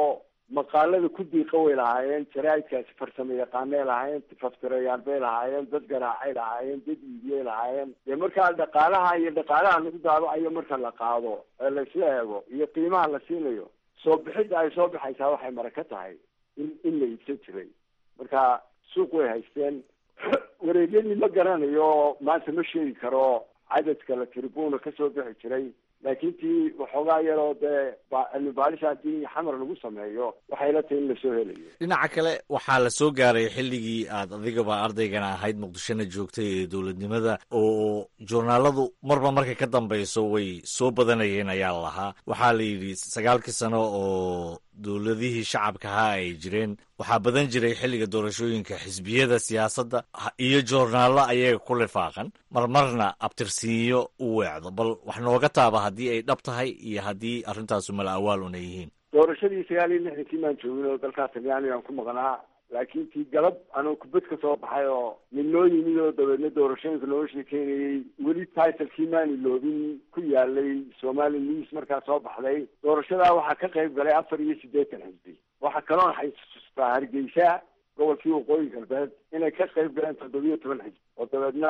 maqaalada ku diiqa way lahaayeen jaraa'idkaasi farsamo yaqaanay lahaayeen faftirayaal bay lahaayeen dad garaacay lahaayeen dad iibiyay lahaayeen dee markaa dhaqaalaha iyo dhaqaalaha lagu daabacayo marka la qaado ee laisla eego iyo qiimaha la siinayo soo bixidda ay soo baxaysaa waxay maraka tahay in in la iibsan jiray marka suuq way haysteen wareegyadii ma garanayo maanta ma sheegi karo cadadka la tribuna kasoo bixi jiray laakiin tii waxoogaa yaroo dee cilmi baalis haddii xamar lagu sameeyo waxay la tahay in lasoo helayo dhinaca kale waxaa la soo gaaray xilligii aad adigaba ardaygana ahayd muqdishona joogtay ee dowladnimada oo joornaaladu marba markay ka dambeyso way soo badanayeen ayaa lahaa waxaa la yidhi sagaalkii sano oo dowladihii shacabka ahaa ay jireen waxaa badan jiray xilliga doorashooyinka xisbiyada siyaasadda iyo joornaallo ayaga ku lifaaqan marmarna abtirsiinyo u weecdo bal wax nooga taaba haddii ay dhab tahay iyo haddii arrintaasu mala awaal una yihiin doorashadii sagaal iyo lixdankii maan joogin oo dalkaa talyaaniga aan ku maqnaa laakiin tii galab anoo kubad ka soo baxay oo nin noo yimid oo dabeedna doorashooyinka looga sheekeynayey weli titlekii maani loobin ku yaalay somali news markaa soo baxday doorashadaa waxaa ka qayb galay afar iyo siddeetan xisbi waxaa kaloon xasuustaa hargeysa gobolkii waqooyi galbeed inay ka qayb galeen toddobiyo toban xisbi oo dabeedna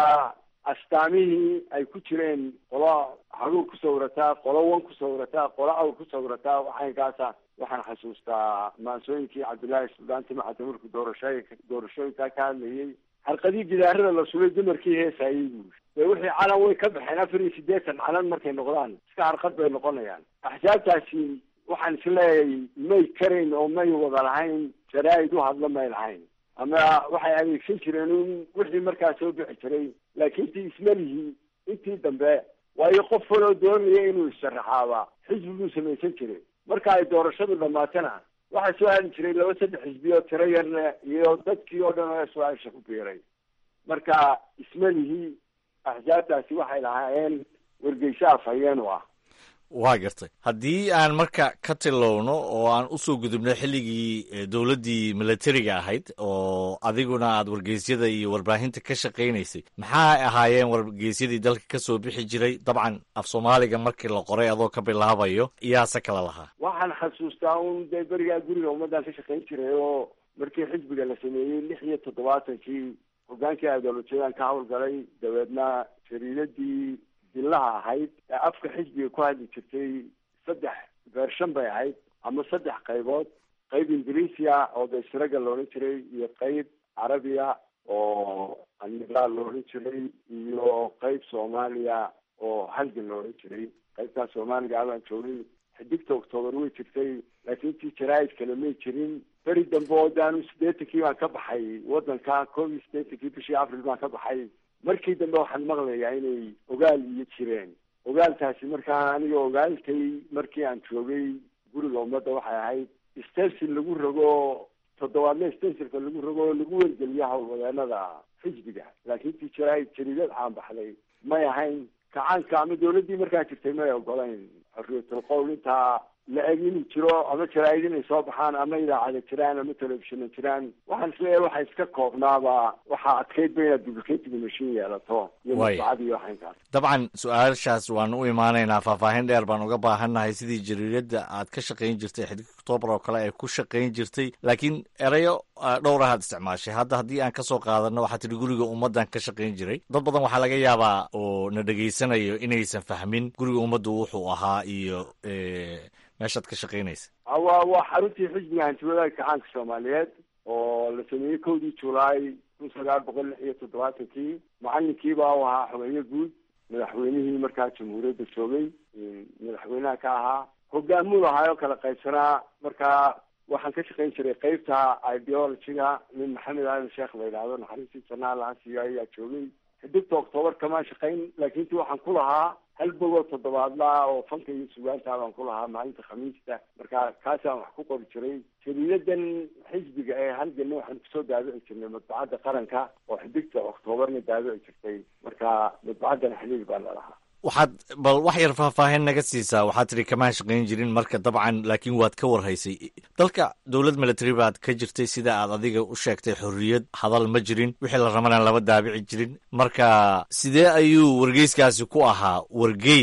astaamihii ay ku jireen qolo haruur ku sawirataa qolo wan ku sawirataa qolo awr ku sawirataa waxaynkaasa waxaan xasuustaa maansooyinkii cabdullaahi suldaan timacada markuu doorashay doorashooyinkaa ka hadlayay xarqadii gidaarada la sulay dumarkii heesayay buuri dee wixii calan way ka baxeen afar iyo siddeetan calan markay noqdaan iska harqad bay noqonayaan axsaabtaasi waxaan isleeyahay may karayn oo may wada lahayn jaraa'id u hadla may lahayn ama waxay adeegsan jireen un wixii markaa soo bixi jiray laakiin tii ismalihii intii dambe waayo qof waloo doonaya inuu issharaxaaba xisbi buu samaysan jiray marka ay doorashadu dhamaatana waxaa soo hali jiray laba saddex xisbi oo tiro yarle iyo dadkii oo dhan oo su-aasha ku biiray marka ismalihii axsaabtaasi waxay lahaayeen wargeyso afhayeen u ah waa gartay haddii aan marka ka tilowno oo aan usoo gudubno xilligii dowladdii milatariga ahayd oo adiguna aad wargeysyada iyo warbaahinta ka shaqaynaysay maxaa ahaayeen wargeysyadii dalka ka soo bixi jiray dabcan af soomaaliga markii la qoray adoo ka bilaabayo iyaase kala lahaa waxaan xasuustaa un dee berigaa guriga ummaddan ka shaqayn jiray oo markii xisbiga la sameeyey lix iyo toddobaatankii hogaankii ideolojiyadaan ka hawlgalay dabeedna jariidadii dillaha ahayd ee afka xisbiga ku hadli jirtay saddex beershan bay ahayd ama saddex qaybood qayb ingiriisiya oo daysiraga la odhan jiray iyo qayb carabiya oo anila la odhan jiray iyo qayb soomaaliya oo halgan la odhan jiray qaybtaas soomaaliga abaan joogay xidigta octoobar way jirtay laakiin tii jaraa'id kale may jirin beri dambe oo daanu siddeetankii baan ka baxay waddanka koob iyo siddeetankii bishii april baan ka baxay markii dambe waxaan maqlayaa inay ogaal iyo jireen ogaaltaasi markaa aniga ogaaltay markii aan joogay guriga ummadda waxay ahayd stensil lagu rogo toddobaadle stensilka lagu rogo oo lagu wargeliyo howlwadeenada xisbiga laakiin tii jaraa'id jariidad caan baxday may ahayn kacaanka ama dawladdii markaa jirtay may ogolayn xorriyatul qowl intaa la eg inuu jiro ama jaraa'id inay soo baxaan ama idaacada jiraan ama telefishina jiraan waxaan isleeyahay waxa iska koobnaaba waxaa adkayd ba inaad duplicating machine yeelato iyo masbacad iyo waxaynkaas dabcan su-aashaas waan u imaanaynaa faahfaahin dheer baan uga baahannahay sidii jariiradda aad ka shaqayn jirtay xidig octoobar oo kale ay ku shaqayn jirtay laakiin erayo dhowr ahaad isticmaashay hadda haddii aan kasoo qaadano waxaa tidhi guriga ummaddan ka shaqayn jiray dad badan waxaa laga yaabaa oo na dhegaysanayo inaysan fahmin guriga ummaddu wuxuu ahaa iyo meeshaad ka shaqaynaysa waa waa xaruntii xisbiga hantiwadaagka kacaanka soomaaliyeed oo la sameeyey kowdii julaay kun sagaal boqol lix iyo toddobaatankii macalinkiiba u ahaa xogeeye guud madaxweynihii markaa jamhuuriyadda joogay madaxweynaha ka ahaa hogaamuu ahaayoo kala qaybsanaa markaa waxaan ka shaqayn jiray qeybta ideologyga nin maxamed aadan sheekh la yidhaahdo naxariistii janaa laha siiyo ayaa joogay xidigta octoobar kamaan shaqayn laakiin ti waxaan ku lahaa hal bogoo toddobaadlaa oo fanka iyo sugaanta baan ku lahaa maalinta khamiista marka kaasaan wax ku qori jiray jariidadan xisbiga ee halganna waxaan kusoo daabici jirnay madbacadda qaranka oo xidigta oktoobarna daabici jirtay marka madbacaddan xiliil baa lalahaa waxaad bal wax yar faahfaahin naga siisaa waxaad tidhi kamaan shaqayn jirin marka dabcan laakiin waad ka warhaysay dalka dowlad military baad ka jirtay sida aad adiga u sheegtay xorriyad hadal ma jirin wixii la rabana lama daabici jirin marka sidee ayuu wargeyskaasi ku ahaa wargeys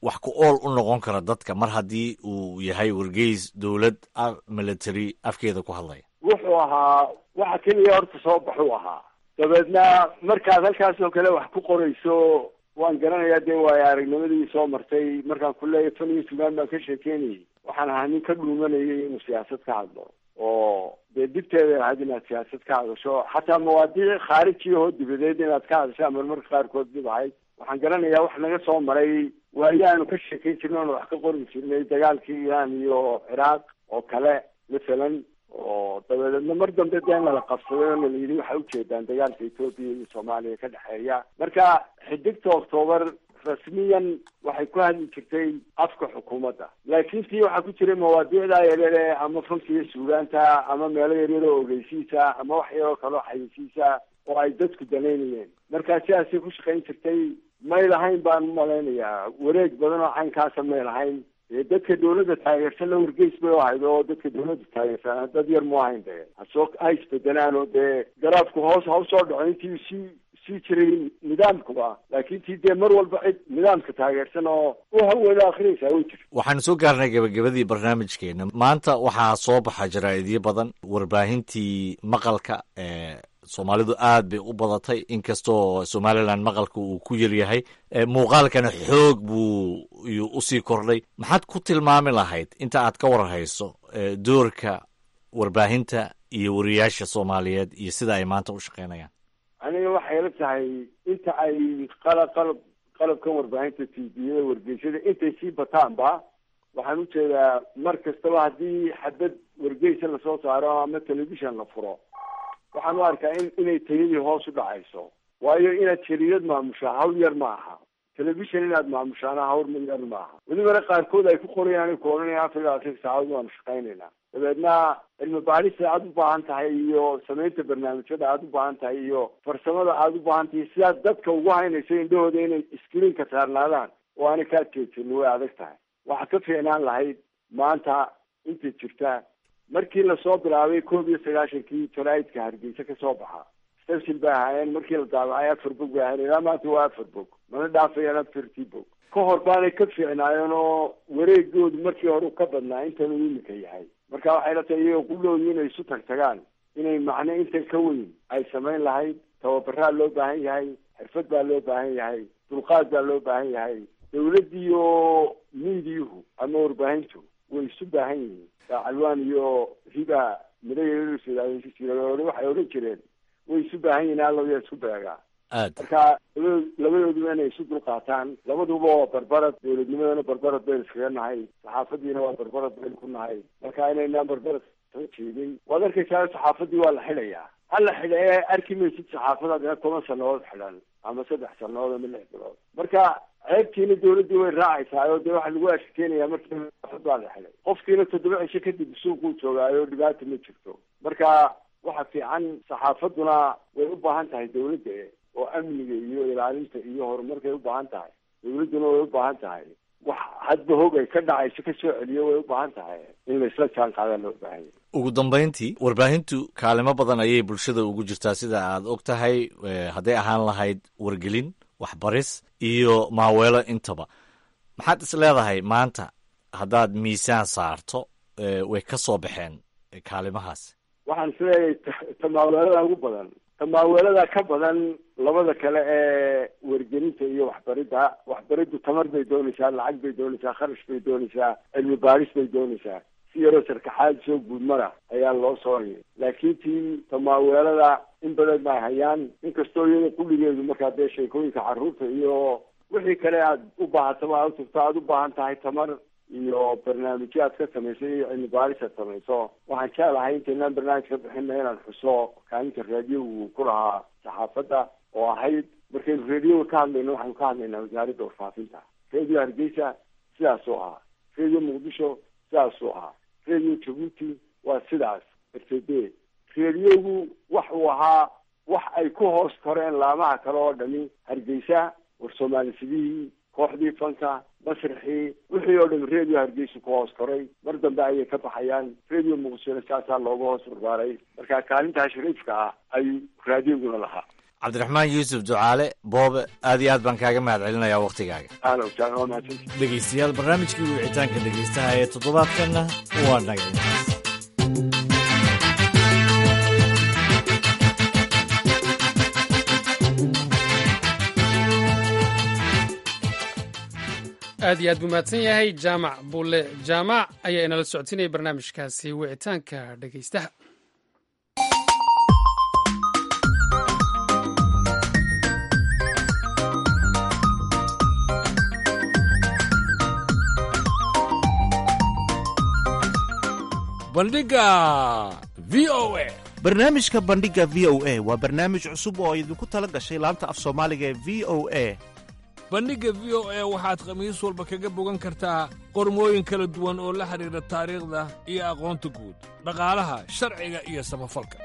wax ku ool u noqon kara dadka mar haddii uu yahay wargeys dowlad military afkeeda ku hadlaya wuxuu ahaa waxa keliya horta soo baxuu ahaa dabeedna markaad halkaas oo kale wax ku qorayso waan garanayaa dee waayo aragnimadii soo martay markaan ku leeyahay tan iyo sugaan baan ka sheekeynayay waxaan ahaa nin ka dhuumanayay inuu siyaasad ka hadlo oo dee dibteeda ahayd inaad siyaasad ka hadasho xataa mawaadiic khaarijiya oo dibadeed inaad ka hadashaa marmarka qaarkood dib ahayd waxaan garanayaa wax naga soo maray waayaanu ka sheekeyn jirnay oonu wax ka qori jirnay dagaalkii iiraan iyo ciraaq oo kale masalan oo dabadeedna mar dambe dee nala qabsaday oo nala yidhi waxay ujeedaan dagaalka etoobiya iyo soomaaliya ka dhexeeya marka xidigta octoobar rasmiyan waxay ku hadli jirtay afka xukuumadda laakiin tii waxaa ku jiray mawaadiicda yaryare ama fanka iyo suugaanta ama meelo yaryar oo ogeysiisa ama wax yaroo kaloo xayisiisa oo ay dadku danaynayeen markaa sidaasay ku shaqayn jirtay may lahayn baan umalaynayaa wareeg badan oo caynkaasa may lahayn dee dadka dawladda taageersan la wargeys bay u ahayd oo dadka dawladda taageersan dad yar mu ahayn dee hasoo ha isbedelaan oo dee garaafku hoos ha usoo dhaco intii si sii jiray nidaamkuba laakiin tii dee mar walba cid nidaamka taageersan oo u hawada akrinaysaa way jirta waxaanu soo gaarnay gabagabadii barnaamijkeena maanta waxaa soo baxa jaraa'idyo badan warbaahintii maqalka ee soomaalidu aad bay u badatay inkastoo somalilan maqalka uu ku yaryahay muuqaalkana xoog buu usii kordhay maxaad ku tilmaami lahayd inta aad ka warhayso doorka warbaahinta iyo wariyaasha soomaaliyeed iyo sida ay maanta u shaqeynayaan aniga waxay la tahay inta ay qalab qalab qalabkan warbaahinta tviyada wargeysyada intay sii bataanba waxaan ujeedaa mar kastaba haddii xabad wargeysa lasoo saaro ama telefishon la furo waxaan u arkaa in inay tayadii hoos u dhacayso waayo inaad jariirad maamushaa hawl yar ma aha telefishon inaad maamushaana hawl yar ma aha welibana qaarkood ay ku qorayaan ku odhanayaan afar iyo labaatan saacadood waanu shaqaynaynaa dabeedna cilmi baadhista aada u baahan tahay iyo samaynta barnaamijyada aada u baahan tahay iyo farsamada aada u baahan tahay sidaad dadka ugu haynayso indhahooda inay screenka saarnaadaan oo aanay kaa jeedsanin way adag tahay waxaa ka fiicnaan lahayd maanta inta jirta markii lasoo bilaabay koob iyo sagaashankii jaraa'idka hargeysa ka soo baxa stafsil bay ahaayeen markii la daabacay afar bog bay ahayen ilaa maanta waa afar bog mana dhaafayaan afartii bog ka hor baanay ka fiicnaayeen oo wareegoodu markii hore ka badnaa intan uu imika yahay marka waxay la tahay iyagoo qudhoodu inay isu tag tagaan inay macno intan ka weyn ay samayn lahayd tababaraa loo baahan yahay xirfad baa loo baahan yahay dulqaad baa loo baahan yahay dawladdiiyo miidiyuhu ama warbaahintu way isu baahan yihiin calwaan iyo riba midayjire waxay odhan jireen way isu baahan yihiin alloya isku beegaa marka labado labadooduba inay isu dulqaataan labaduba waa barbarad dawladnimadana barbarad baynu iskaga nahay saxaafadiina waa barbarad baynu ku nahay marka inaynaan barbarad soo jeedin waad arkaysaa saxaafadii waa la xidhayaa ha la xidha ee arki maysid saxaafada dina toban sanadood xidhan ama saddex sanadood ama lix bilood marka ceebtiina dawladdii way raacaysaa oo dee waxaa lagu ashkeenayaa markii baa la xidhay qofkiina toddoba cisho kadib suuquu joogaayo dhibaata ma jirto marka waxa fiican saxaafaduna way u baahan tahay dawladda oo amniga iyo ilaalinta iyo horumarkay u baahan tahay dawladduna way u baahan tahay wax hadba hog ay ka dhacayso ka soo celiyo way u baahan tahay in la isla jaan qaadaa loo baahan yahay ugu dambayntii warbaahintu kaalimo badan ayay bulshada ugu jirtaa sida aad og tahay hadday ahaan lahayd wargelin waxbaris iyo maaweelo intaba maxaad is leedahay maanta haddaad miisaan saarto way ka soo baxeen kaalimahaas waxaan is leeyahay tamaaweelada ugu badan tamaaweelada ka badan labada kale ee wargelinta iyo waxbaridda waxbariddu tamar bay doonaysaa lacag bay doonaysaa kharash bay doonaysaa cilmi baadhis bay doonaysaa si yaroo sarkaxaad soo guudmara ayaa loo sooraya laakiin tii tamaaweelada in badan bay hayaan inkastoo iyada kulligeedu markaa dee sheekooyinka carruurta iyo wixii kale aad u baahataba aad utagto aada u baahan tahay tamar iyo barnaamijyo aad ka samaysay iyo cilmi baadhis aad samayso waxaan jeclahay intaynaan barnaamij ka bixina inaan xuso kaalinta raadiyogu ku lahaa saxaafadda oo ahayd markaynu radioga ka hadlayno waxaynu ka hadlaynaa wasaaradda warfaafinta radio hargeysa sidaasuu ahaa radio muqdisho sidaasuu ahaa radio jabuuti waa sidaas rtd radiogu wax uu ahaa wax ay ku hoos koreen laamaha kale oo dhami hargeysa war soomaalifidihii kooxdii fanka masraxii wixii oo dham radio hargeysa ku hoos koray mar dambe ayay ka baxayaan radio muqdishona saasaa looga hoos barbaaray marka kaalintaa shariifka ah ayuu raadioguna lahaa cabdiraxmaan yuusuf ducaale boobe aad iyo aad baan kaaga mahad celinayaa wakhtigaaga ahlan wasahlan waa mahadsanti dhegaystayaal barnaamijkii wicitaanka dhegaystaha ee toddobaadkanna waa naga intaas aad iyo aad buu mahadsan yahay jaamac bulle jaamac ayaa inala socodsiinaya barnaamijkaasi wicitaanka dhegaystaha bandhiga v o a barnaamijka bandhiga v o a waa barnaamij cusub oo idinku tala gashay laanta af soomaaliga ee v o a bandhigga v o a waxaad khamiis walba kaga bogan kartaa qormooyin kala duwan oo la xidhiidha taariikhda iyo aqoonta guud dhaqaalaha sharciga iyo samafalka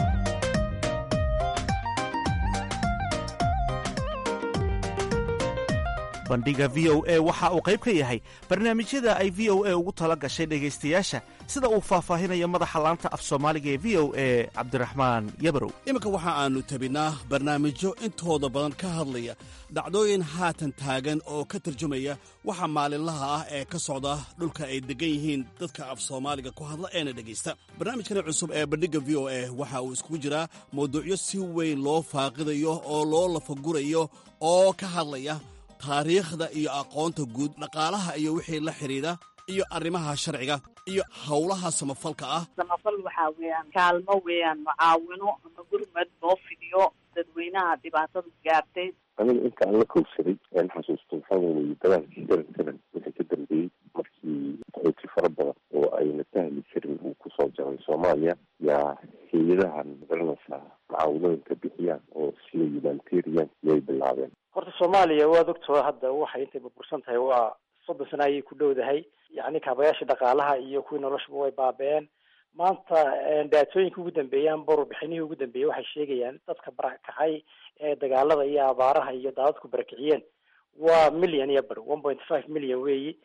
bandhiga v o a waxa uu qayb ka yahay barnaamijyada ay v o a ugu tala gashay dhegaystayaasha sida uu faahfaahinayo madaxa laanta af soomaaliga ee v o a cabdiraxmaan yabarow iminka waxa aannu tabinaa barnaamijyo intooda badan ka hadlaya dhacdooyin haatan taagan oo ka tarjumaya waxa maalinlaha ah ee ka socda dhulka ay deggan yihiin dadka af soomaaliga ku hadla eena dhegaysta barnaamijkani cusub ee bandhigga v o a waxa uu iskugu jiraa mawduucyo si weyn loo faaqidayo oo loo lafagurayo oo ka hadlaya taariikhda iyo aqoonta guud dhaqaalaha iyo wixii la xidhiidha iyo arrimaha sharciga iyo howlaha samafalka ah samafal waxaa weeyaan kaalmo weeyaan mucaawino ama gurmad loo fidiyo dadweynaha dhibaatadu gaartay aniga inta aan la kowsaday aan xasuusto waxaa weeye dagaalkii seven seven wixii ka dambeeyey markii qaxooti fara badan oo ayna fahmi jirin uu kusoo jaray soomaaliya yaa hay-adahan magaranaysaa mucaawinooyinka bixiyaan oo sida humanitarian yay bilaabeen horta soomaaliya waad ogtoo hadda waxay intay burbursan tahay waa soddon sana ayay ku dhowdahay yacni kaabayaashii dhaqaalaha iyo kuwii noloshuba way baaba-een maanta daatooyinka ugu dambeeyaan borobixinihii ugu dambeeyey waxay sheegayaan dadka barakacay ee dagaalada iyo abaaraha iyo daadadku barakiciyeen waa million iyo bar one point five million weeyi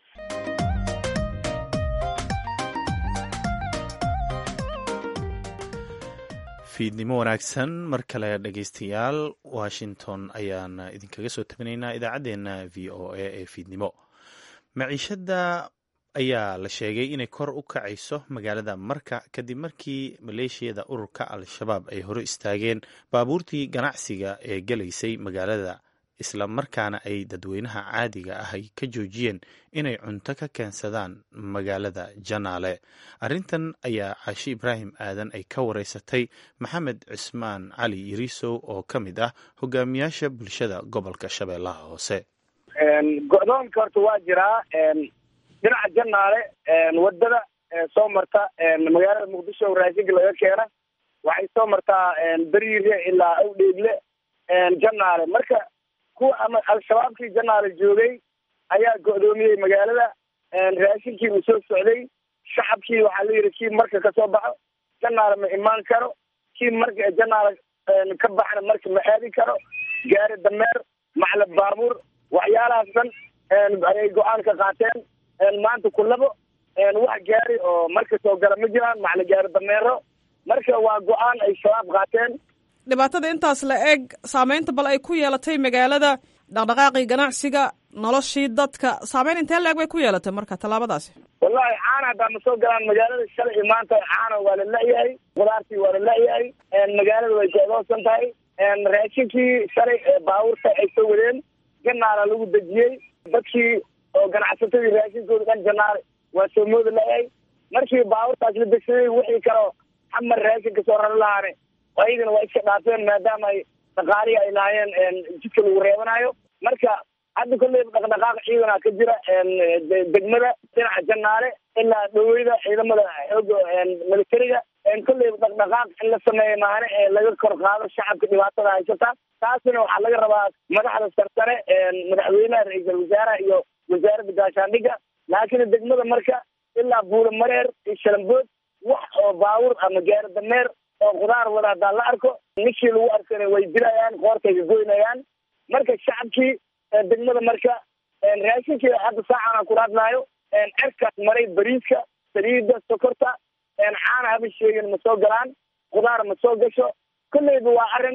fiidnimo wanaagsan mar kale dhegaystayaal washington ayaan idinkaga soo tabinaynaa idaacaddeenna v o a ee fiidnimo maciishadda ayaa la sheegay inay kor u kacayso magaalada marka kadib markii maleeshiyada ururka al-shabaab ay hore istaageen baabuurtii ganacsiga ee gelaysay magaalada isla markaana ay dadweynaha caadiga ah ay ka joojiyeen inay cunto ka keensadaan magaalada janaale arrintan ayaa caashi ibraahim aadan ay ka wareysatay maxamed cismaan cali yirisow oo ka mid ah hogaamiyaasha bulshada gobolka shabeellaha hoose go-doonka horta waa jiraa dhinaca janaale wadada soo marta magaalada muqdisho raashinka laga keena waxay soo martaa beriire ilaa awdheegle janaale marka kuwa ama al-shabaabkii janaale joogay ayaa go-doomiyey magaalada raashinkii uu soo socday shacabkii waxaa la yidhi kii marka kasoo baxo janaale ma imaan karo kii marka janaale ka baxna marka ma aadi karo gaari dameer maclab baabuur waxyaalahaas dhan ayay go-aan ka qaateen maanta kulabo wax gaari oo marka soo gala ma jiraan macla gaari dameero marka waa go-aan ay shabaab qaateen dhibaatada intaas la eg saameynta bal ay ku yeelatay magaalada dhaqdhaqaaqii ganacsiga noloshii dadka saameyn intee la eg bay ku yeelatay marka tallaabadaasi wallahi caana haddaa ma soo galaan magaalada shalay iyo maanta caana waa la la-yahay qudaartii waa la la-yahay magaalada way go-doonsan tahay raashinkii shalay baabuurta ay soo wadeen janaala lagu dejiyey dadkii oo ganacsatadii raashinkooda dhan janaale waa soo mooda la-yahay markii baabuurtaas la degsaday wixii kaleo xamar raashinka soo rari lahaane ayagana waa iska dhaafeen maadaama ay dhaqaalihii ay lahaayeen jidka lagu reebanayo marka hadda kolleyba dhaqdhaqaaq ciidana ka jira degmada dhinaca janaale ilaa dhaweyda ciidamada xooga militariga kolleyba dhaqdhaqaaq in la sameeya maane ee laga kor qaado shacabka dhibaatada haysata taasina waxaa laga rabaa madaxda sarsare madaxweynaha ra-iisal wasaaraha iyo wasaaradda gaashaandhigga laakiin degmada marka ilaa buula mareer iyo shalambood wax oo baawur ama gaari dameer oo khudaar wada haddaan la arko ninkii lagu arkana way dilayaan qoortay ka goynayaan marka shacabkii degmada marka raashinkii hadda saacana kula hadlaayo cerkaas maray bariiska saliida sokorta caana haba sheegin ma soo galaan khudaar ma soo gasho kolleyba waa arrin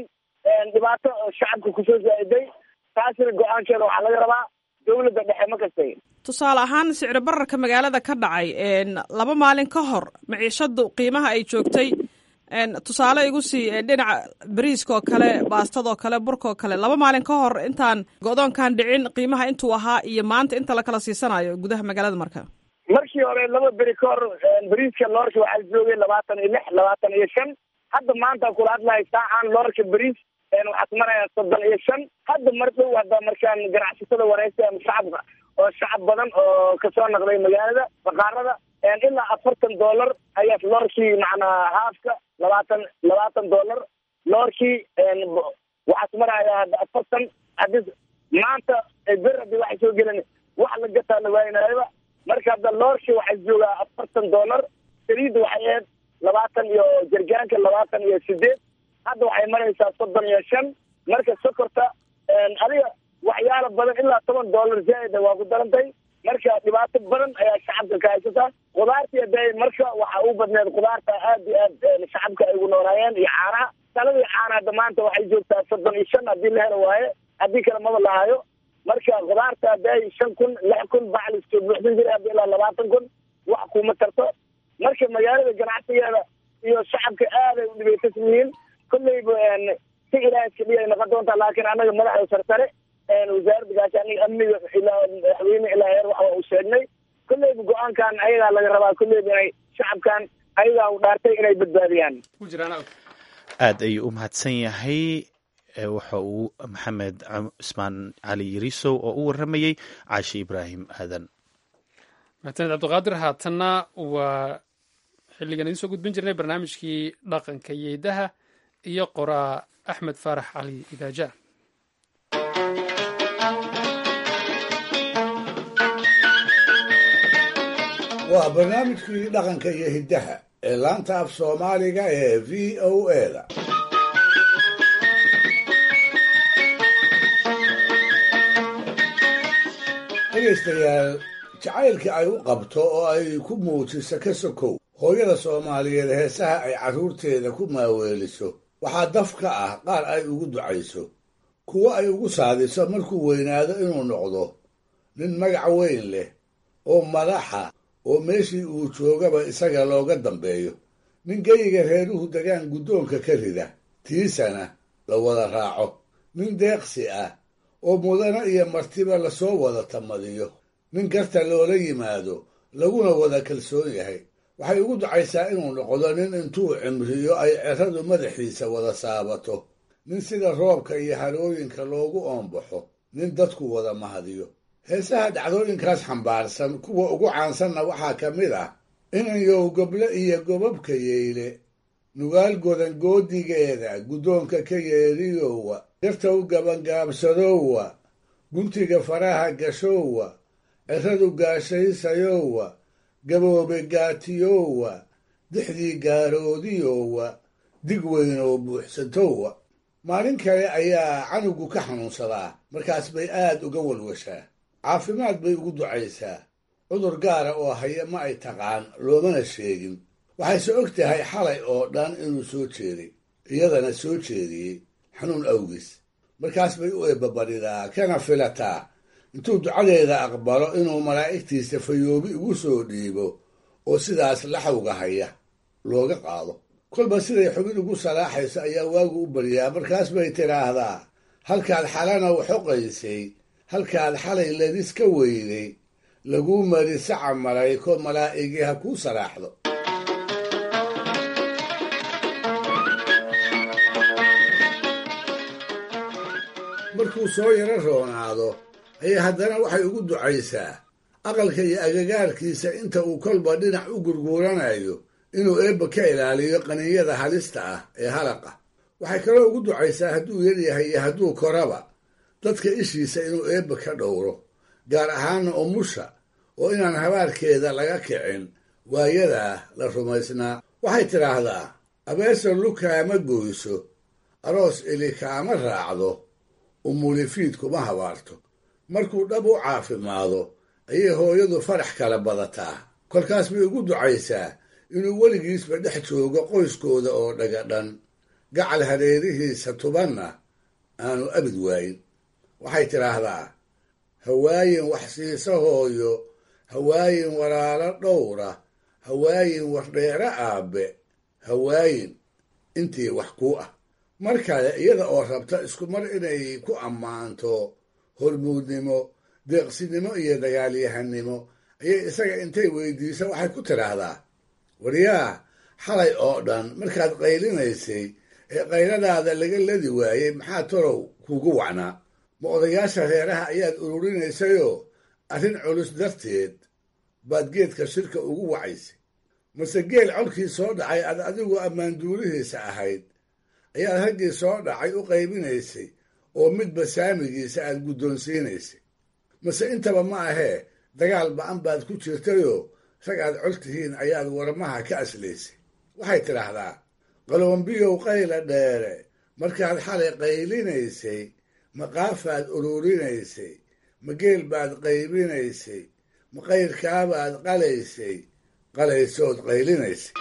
dhibaato shacabka kusoo zaa'iday taasina go-aankeeda waxaa laga rabaa dawladda dhexe ma kastay tusaale ahaan sicri bararka magaalada ka dhacay laba maalin ka hor maciishadu qiimaha ay joogtay tusaale igu sii dhinaca bariiska oo kale baastadoo kale burkaoo kale laba maalin ka hor intaan go-doonkan dhicin qiimaha intuu ahaa iyo maanta inta la kala siisanayo gudaha magaalada marka markii hore laba beri ka hor bariiska loorka waxaa joogay labaatan iyo lix labaatan iyo shan hadda maanta kula hadlahay saacaan loorka bariis waxaad marayaa soddon iyo shan hadda mar dhow hadda markaan ganacsatada wareysa shacabka oo shacab badan oo kasoo naqday magaalada baqaarada ilaa afartan dollar ayaa loorkii macnaa haafka labaatan labaatan dollar loorkii waxaad marayaa hadda afartan hadii maanta ber hadii waxay soo gelin wax la gataa la waaynaayaba marka hadda loorkii waxay joogaa afartan dollar saliidda waxay ahayd labaatan iyo jargaanka labaatan iyo sideed hadda waxay maraysaa soddon iyo shan marka sokorta adiga waxyaala badan ilaa toban dollar zaaida waa ku darantay marka dhibaato badan ayaa shacabka ka haysataa khudaartii hadee marka waxa u badneed khudaarta aad iyo aad shacabka ay ugu noolaayeen iyo caanaha saladii caana hadda maanta waxay joogtaa soddon iyo shan haddii la helo waaye haddii kale maba lahayo marka khudaarta hadday shan kun lix kun bacliskoo buuxsan jiray hadda ilaa labaatan kun wax kuma tarto marka magaalada ganacsigeeda iyo shacabka aaday u dhibaysan yihiin kolleyba si ilaaha iska dhiyay noqon doontaa laakiin annaga madaxda sarsare wasaaradda gaashaaniga amniga ilaa madaxweyne ilaa heer waxa uu sheegnay kolleyba go-aankan ayagaa laga rabaa kolleyba inay shacabkan ayagaa u dhaartay inay badbaadiyaan aad ayuu u mahadsan yahay waxa uu maxamed cismaan cali yarisow oo u waramayey caashi ibraahim aadan mahadsaned cabdiqaadir haatanna waa xilligan idiin soo gudbin jirnay barnaamijkii dhaqanka yeedaha iyo qoraa axmed faarax cali idaaja waa barnaamijkii dhaqanka iyo hiddaha ee laanta af soomaaliga ee v o eda dhegaystayaal jacaylka ay u qabto oo ay ku muujiso ka sokow hooyada soomaaliyeed heesaha ay carruurteeda ku maaweeliso waxaa daf ka ah qaar ay ugu ducayso kuwo ay ugu saadiso markuu weynaado inuu noqdo nin magac weyn leh oo madaxa oo meeshii uu joogaba isaga looga dambeeyo nin geyiga reeruhu degaan guddoonka ka rida tiisana la wada raaco nin deeqsi ah oo mudana iyo martiba lasoo wada tamadiyo nin garta loola yimaado laguna wada kalsoon yahay waxay ugu ducaysaa inuu noqdo nin intuu cimriyo ay ceradu madaxiisa wada saabato nin sida roobka iyo harooyinka loogu oombaxo nin dadku wada mahadiyo heesaha dhacdooyinkaas xambaarsan kuwa ugu caansanna waxaa ka mid ah inanyow goble iyo gobabka yeyle nugaal godan goodigeeda guddoonka ka yeeriyowa dartow gabangaabsadowa guntiga faraha gashowa ceradu gaashaysayowa gaboobe gaatiyowa dixdii gaaroodiyowa dig weyn oo buuxsatowa maalin kale ayaa canugu ka xanuunsadaa markaas bay aad uga walwashaa caafimaad bay ugu ducaysaa cudur gaara oo haya ma ay taqaan loomana sheegin waxayse og tahay xalay oo dhan inuu soo jeeday iyadana soo jeediyey xanuun awgiis markaas bay u eebbabadhidaa kana filataa intuu ducadeeda aqbalo inuu malaa'igtiisa fayoobi ugu soo dhiibo oo sidaas laxawga haya looga qaado kolba siday xubin ugu salaaxayso ayaa waagu u baryaa markaas bay tidhaahdaa halkaad xalana waxoqaysay halkaad xalay ladis ka weyday laguu mari saca malayko malaa'igii ha kuu salaaxdo markuu soo yaro roonaado ayay haddana waxay ugu ducaysaa aqalka iyo agagaarkiisa inta uu kolba dhinac u gurguuranayo inuu eebba ka ilaaliyo qaninyada halista ah ee halaqa waxay kaloo ugu ducaysaa hadduu yaryahay iyo hadduu koraba dadka ishiisa inuu eebba ka dhowro gaar ahaana umusha oo inaan habaarkeeda laga kicin waayadaa la rumaysnaa waxay tidhaahdaa abeeso lukaama goyso aroos ili kaama raacdo umulifiid kuma habaarto markuu dhab u caafimaado ayay hooyadu farax kala badataa kolkaas bay ugu ducaysaa inuu weligiisba dhex joogo qoyskooda oo dhagadhan gacal hareerihiisa tubanna aanu abid waayin waxay tidhaahdaa hawaayin wax siisa hooyo hawaayin walaalo dhowra hawaayin wardheere aabbe hawaayin intii wax kuu ah mar kale iyada oo rabta isku mar inay ku ammaanto hormuudnimo deeqsinimo iyo dagaalyahanimo ayay isaga intay weydiiso waxay ku tidhaahdaa waryaa xalay oo dhan markaad qaylinaysay ee qayladaada laga ladi waayey maxaa torow kuugu wacnaa ma odayaasha reeraha ayaad ururinaysayoo arrin culus darteed baad geedka shirka ugu wacaysay mase geel colkii soo dhacay aad adigu ammaanduurihiisa ahayd ayaad raggii soo dhacay u qaybinaysay oo midba saamigiisa aad guddoonsiinaysay mase intaba ma ahee dagaal ba-an baad ku jirtayoo rag aad col tihiin ayaad warmaha ka aslaysay waxay tidhaahdaa qalombiyow qayla dheere markaad xalay qaylinaysay ma qaafaad ururinaysay ma geel baad qaybinaysay ma qayrkaabaad qalaysay qalaysood qaylinaysay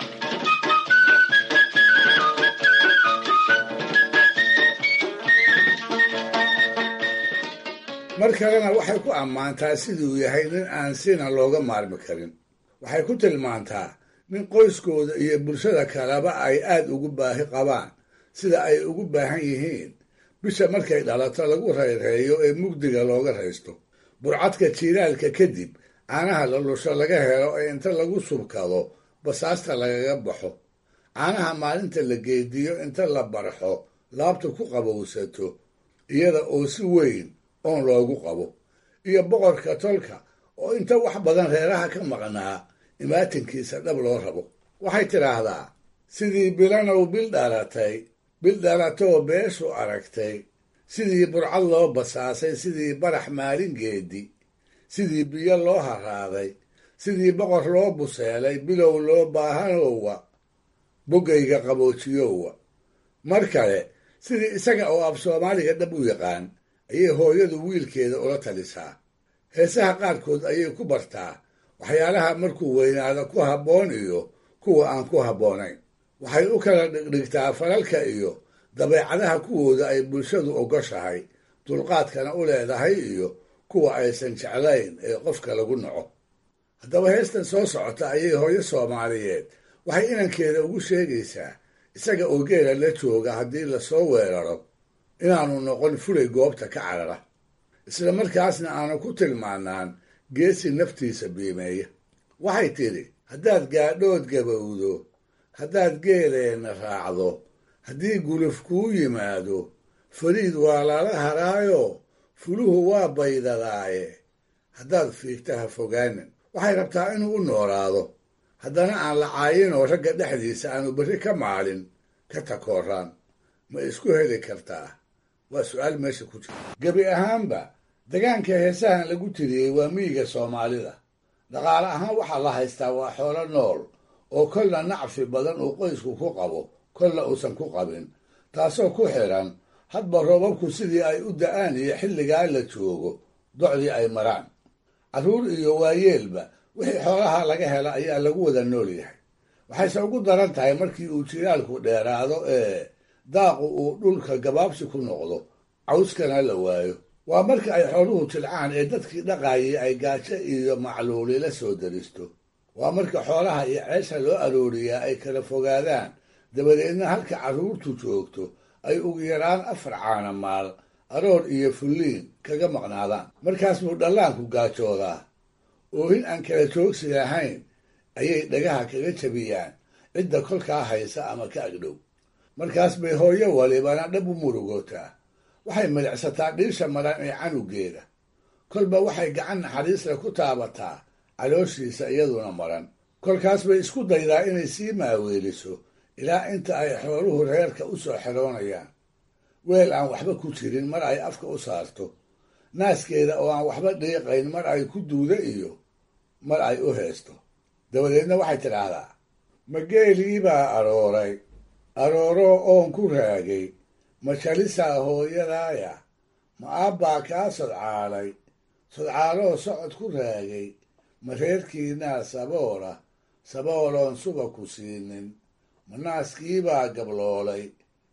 mar kalena waxay ku ammaantaa siduu yahay nin aan sina looga maarmi karin waxay ku tilmaantaa nin qoyskooda iyo bulshada kaleba ay aad ugu baahi qabaan sida ay ugu baahan yihiin bisha markay dhalato lagu rayreeyo ee mugdiga looga raysto burcadka jiilaalka kadib caanaha lalusho laga helo ee inta lagu subkado basaasta lagaga baxo caanaha maalinta la geediyo inta la barxo laabta ku qabowsato iyada oo si weyn oon loogu qabo iyo boqorka tolka oo inta wax badan reeraha ka maqnaa imaatinkiisa dhab loo rabo waxay tidhaahdaa sidii bilanow bil dhalatay bil dhalatoo beeshu aragtay sidii burcad loo basaasay sidii barax maalin geedi sidii biyo loo haraaday sidii boqor loo buseelay bilow loo baahanowa boggayga qaboojiyowa mar kale sidii isaga oo af soomaaliga dhab u yaqaan ayay hooyadu wiilkeeda ula talisaa heesaha qaarkood ayay ku bartaa waxyaalaha markuu weynaado ku habboon iyo kuwa aan ku habboonayn waxay u kala dhigdhigtaa falalka iyo dabeecadaha kuwooda ay bulshadu ogoshahay dulqaadkana u leedahay iyo kuwa aysan jeclayn ee qofka lagu naco haddaba heestan soo socota ayay hooyo soomaaliyeed waxay inankeeda ugu sheegaysaa isaga oo geela la jooga haddii lasoo weeraro inaanu noqon fulay goobta ka carara isla markaasna aanu ku tilmaanaan geesi naftiisa biimeeya waxay tidhi haddaad gaadhood gabowdo haddaad geeleenna raacdo haddii guluf kuu yimaado fariid waa lala haraayo fuluhu waa baydadaaye haddaad fiigta ha fogaanin waxay rabtaa inuu u noolaado haddana aan la caayin oo ragga dhexdiisa aanu berri ka maalin ka takooraan ma isku heli kartaa waa su-aal meesha ku jira gebi ahaanba degaanka heesahan lagu tiriyey waa miyiga soomaalida dhaqaale ahaan waxaa la haystaa waa xoolo nool oo kolna nacfi badan uu qoysku ku qabo kolna uusan ku qabin taasoo ku xidhan hadba roobabku sidii ay u da'aan iyo xilligaa la joogo docdii ay maraan carruur iyo waayeelba wixii xoolaha laga hela ayaa lagu wada nool yahay waxayse ugu daran tahay markii uu jiraalku dheeraado ee daaqu uu dhulka gabaabsi ku noqdo cawskana la waayo waa marka ay xooluhu jilcaan ee dadkii dhaqaayay ay gaajo iyo macluuli la soo daristo waa marka xoolaha iyo ceesha loo arooriyaa ay kala fogaadaan dabadeedna halka carruurtu joogto ay ugu yaraan afar caana maal aroor iyo fulliin kaga maqnaadaan markaas buu dhallaanku gaajoodaa oohin aan kala joogsi lahayn ayay dhagaha kaga jabiyaan cidda kolkaa haysa ama ka agdhow markaas bay hooyo walibana dhab u murugootaa waxay milicsataa dhiisha maran ee canugeeda kolba waxay gacan naxariisle ku taabataa calooshiisa iyaduna maran kolkaas bay isku daydaa inay sii maaweeliso ilaa inta ay xooluhu reerka u soo xeroonayaan weel aan waxba ku jirin mar ay afka u saarto naaskeeda oo aan waxba dhiiqayn mar ay ku duudo iyo mar ay u heesto dabadeedna waxay tidhaahdaa ma geelii baa arooray arooroo oon ku raagay ma jalisaa hooyadaaya ma aabbaa kaa sodcaalay sodcaaloo socod ku raagay ma reerkiinaa saboola sabooloon suba ku siinin ma naaskiibaa gabloolay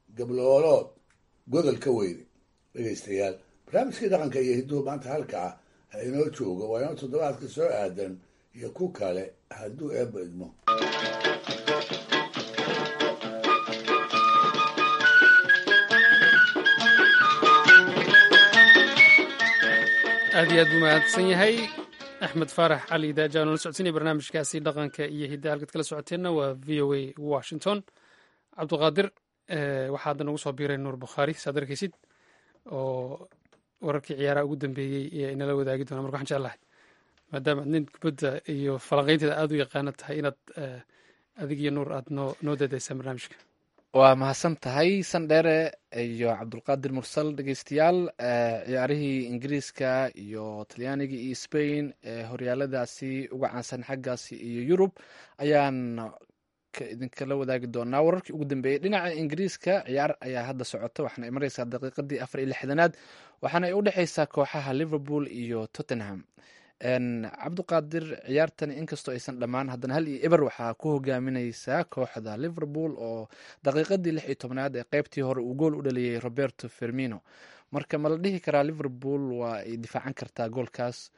gabloolood godol ka weyne dhegaystayaal barnaamijkii dhaqanka iyo hidduhu maanta halka ah ha inoo joogo waa inoo toddobaadka soo aadan iyo ku kale hadduu eebba idmo aad iyo aad buu mahadsan yahay axmed faarax cali daaja nala socodsiinaya barnaamijkaasi dhaqanka iyo hidda halkaad kala socoteenna waa v o a washington cabduqaadir waxaa hadda nagu soo biiray nuur bukhaari saad arkaysid oo wararkii ciyaaraha ugu dambeeyey ee inala wadaagi doona marka waxaan jeclahay maadaama aad nin kubadda iyo falanqaynteeda aada u yaqaana tahay inaad adig iyo nuur aada noo noo dadaysaan barnaamijka waa mahadsan tahay sandheere iyo cabdulqaadir mursal dhegeystayaal ciyaarihii ingiriiska iyo talyaaniga iyo spain ee horyaaladaasi uga caansan xaggaasi iyo yurub ayaan idinkala wadaagi doonaa wararkii ugu dambeeyey dhinaca ingiriiska ciyaar ayaa hadda socota waxaana ay mareysaa daqiiqadii afar iyo lixdanaad waxaana ay u dhexeysaa kooxaha liverpool iyo tottenham cabduqaadir ciyaartani inkastoo aysan dhammaan haddana hal iyo eber waxaa ku hogaamineysaa kooxda liverpool oo daqiiqadii lix iyo tobnaad ee qeybtii hore uu gool u dhaliyey roberto fermino marka ma la dhihi karaa liverpool waa ay difaacan kartaa goolkaas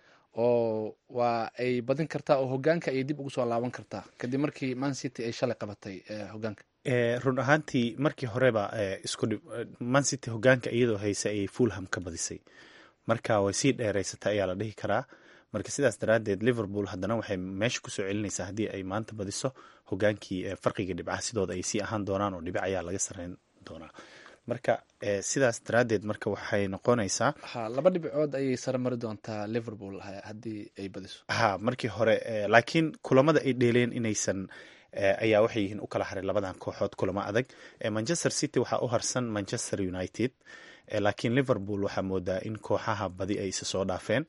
oo waa ay badin kartaa oo hogaanka ayay dib ugu soo laaban kartaa kadib markii man city ay shalay qabatay hogaanka run ahaantii markii horeba isku man city hogaanka iyadoo haysa ayay fulham ka badisay marka way sii dheereysatay ayaa la dhihi karaa marka sidaas daraaddeed liverpool haddana waxay meesha kusoo celinaysaa haddii ay maanta badiso hogaankii farqiga dhibcaha sidooda ay sii ahaan doonaan oo dhibic ayaa laga sareyn doonaa marka sidaas daraaddeed marka waxay noqonaysaa ha laba dhibcood ayay sare mari doontaa liverpool haddii ay badiso ha markii hore laakiin kulamada ay dheeleen inaysan ayaa waxay yihiin u kala haray labadan kooxood kulamo adag manchester city waxaa u harsan manchester united laakiin liverpool waxaa moodaa in kooxaha badi ay isa soo dhaafeen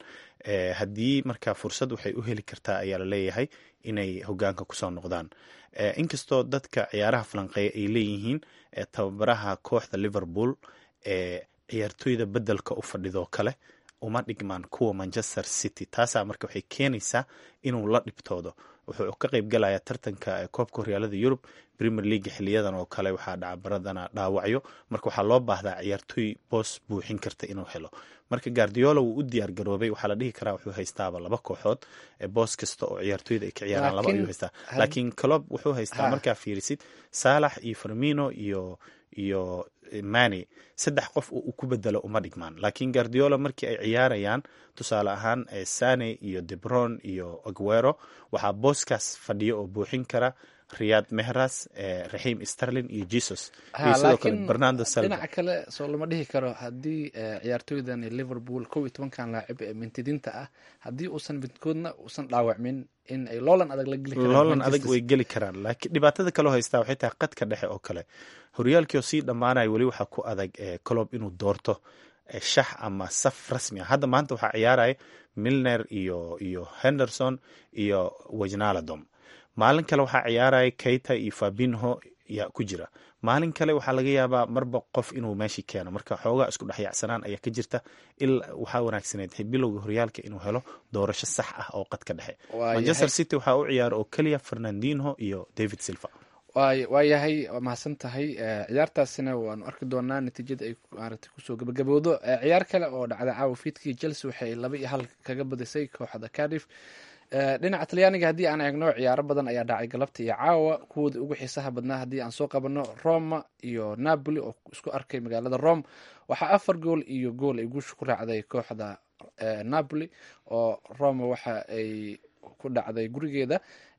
haddii marka fursad waxay u heli kartaa ayaa laleeyahay inay hogaanka kusoo noqdaan inkastoo dadka ciyaaraha falanqeeya ay leeyihiin tababaraha kooxda liverpool ee ciyaartoyda bedelka u fadhidoo kale uma dhigmaan kuwa manchester city taasaa marka waxay keenaysaa inuu la dhibtoodo wuxuu ka qeyb galayaa tartanka koobka horyaalada yurub premier league xiliyadan oo kale waxaa dhacabaradana dhaawacyo marka waxaa loo baahdaa ciyaartoy boos buuxin karta inuu helo marka guardiola wuu u diyaar garoobay waxaa la dhihi karaa wuxuu haystaaba laba kooxood boos kasta oo ciyaartoyda ay ka ciyaaraan laba ayuu haystaa laakiin clob wuxuu haystaa markaa fiirisid saalax iyo fermino iyo iyo mani saddex qof uu ku bedelo uma dhigmaan laakiin guardiola markii ay ciyaarayaan tusaale ahaan sane iyo debron iyo aguero waxaa booskaas fadhiyo oo buuxin kara riyad mehras raxim sterlin iyo jesus iyo sidoo kale bernardo silva dhinaca kale soo lama dhihi karo haddii ciyaartoydan liverpool kow iyo tobankan laacib ee mintidinta ah haddii uusan midkoodna uusan dhaawacmin in ay loolan adag la geli karaan loolan adag way geli karaan laakiin dhibaatada kaloo haystaa waxay tahay qadka dhexe oo kale horyaalkii oo sii dhammaanaya weli waxaa ku adag colob inuu doorto shax ama saf rasmi ah hadda maanta waxaa ciyaaraya milner iyo iyo henderson iyo wajnaladom maalin kale waxaa ciyaaraya keita iyo fabinho yaa ku jira maalin kale waxaa laga yaabaa marba qof inuu meeshii keeno marka xoogaa isku dhexyaacsanaan ayaa ka jirta il waxaa wanaagsaneed bilowga horyaalka inuu helo doorasho sax ah oo qadka dhexe manchester city waxaa u ciyaara oo keliya fernandinho iyo david silva waa yahay waa mahadsan tahay ciyaartaasina waanu arki doonaa natiijada ay maaragtay kusoo gabagabowdo ciyaar kale oo dhacda caawa fiidkii chelsea waxay laba iyo hal kaga badisay kooxda cardiff dhinaca talyaaniga haddii aan eegno ciyaaro badan ayaa dhacay galabta iyo caawa kuwooda ugu xiisaha badnaa haddii aan soo qabano roma iyo napoli oo isku arkay magaalada rome waxaa afar gool iyo gool ay guusha ku raacday kooxda napoli oo roma waxa ay ku dhacday gurigeeda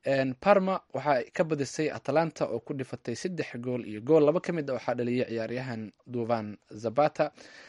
parma waxaa ka badisay atalanta oo ku dhifatay saddex gool iyo gool laba ka mid a waxaa dhaliyay ciyaaryahan duvan zabata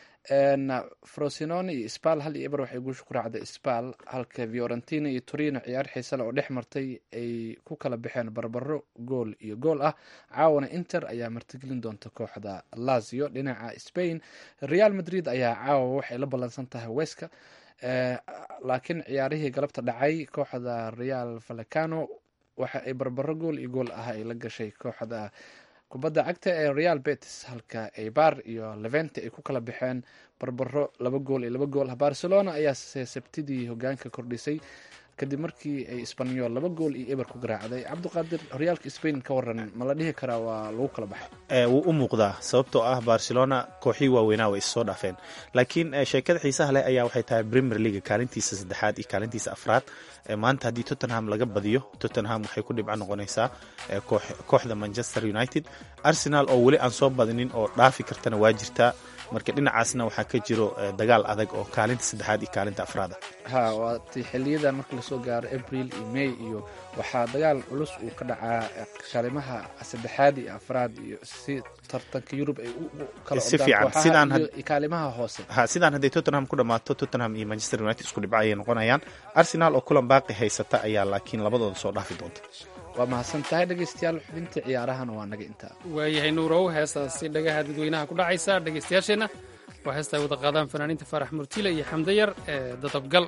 frosinone iyo spal hal iyo eber waxay guusha ku raacday spal halka fiorentina iyo torino ciyaar xiisale oo dhex martay ay ku kala baxeen barbaro gool iyo gool ah caawana inter ayaa martigelin doonta kooxda lazio dhinaca spain real madrid ayaa caawa waxay la ballansan tahay weska laakiin ciyaarihii galabta dhacay kooxda real vallecano waxa ay barbaro gool iyo gool ah ay la gashay kooxda kubadda cagta ee real betis halka eibar iyo levente ay ku kala baxeen barbaro laba gool iyo laba gool barcelona ayaa sabtidii hogaanka kordhisay kadib markii ay isbanyol laba gool iyo eber ku garaacday cabdiqaadir horyaalka spain ka waran ma la dhihi karaa waa lagu kala baxay wuu u muuqdaa sababtoo ah barcelona kooxii waaweynaa way issoo dhaafeen laakiin sheekada xiisaha leh ayaa waxay tahay premier league kaalintiisa saddexaad iyo kaalintiisa afraad maanta haddii tottenham laga badiyo tottenham waxay ku dhibco noqonaysaa kooxda manchester united arsenal oo weli aan soo badinin oo dhaafi kartana waa jirtaa marka dhinacaasna waxaa ka jiro dagaal adag oo kaalinta saddexaad iyo kaalinta afraada ha waati xiliyadan marka lasoo gaaro abril iyo may iyo waxaa dagaal culus uu ka dhacaa kaalimaha saddexaad iyo afraad iyo si tartanka yurub ay u kala si fiican sidaan kaalimaha hoose ha sidaan hadday tottenham ku dhammaato tottenham iyo manchester united isku dhibco ayay noqonayaan arsenal oo kulan baaqi haysata ayaa laakiin labadooda soo dhaafi doonta waa mahadsan tahay dhegeystayaal xubintii ciyaarahana waa naga intaa waayahay nuurow heestaasi dhagaha dadweynaha ku dhacaysa dhegeystayaasheenna waa heesta ay wada qaadaan fanaaniinta faarax murtile iyo xamdayar ee dadabgal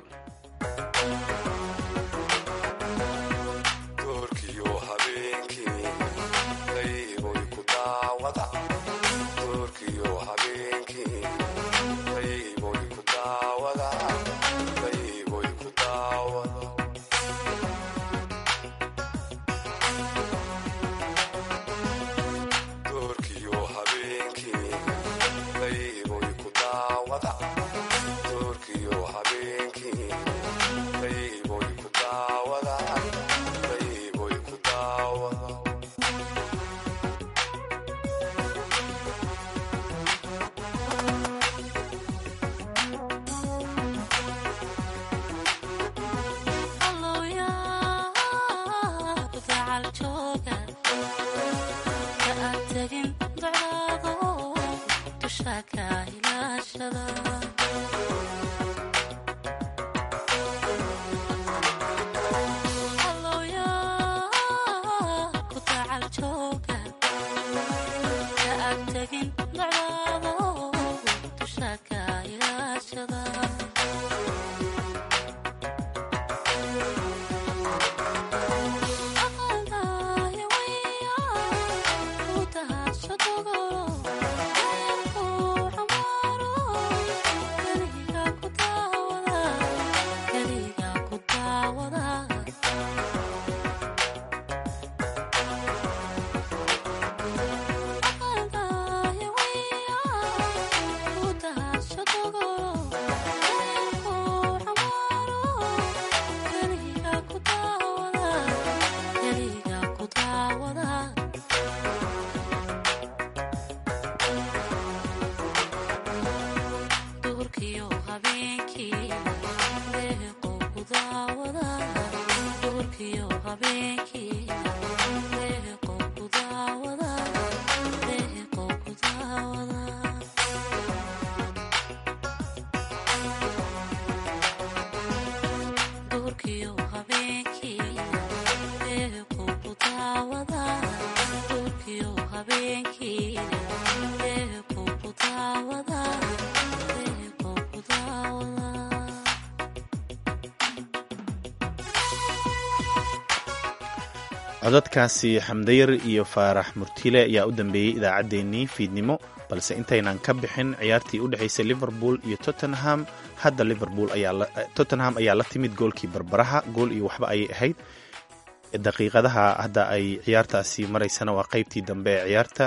codadkaasi xamdayar iyo faarax murtile ayaa u dambeeyey idaacaddeenii fiidnimo balse intaynan ka bixin ciyaartii u dhexaysay liverpool iyo tottenham hadda liverpool tottenham ayaa la timid goolkii barbaraha gool iyo waxba ayay ahayd daqiiqadaha hadda ay ciyaartaasi maraysana waa qeybtii dambe ee ciyaarta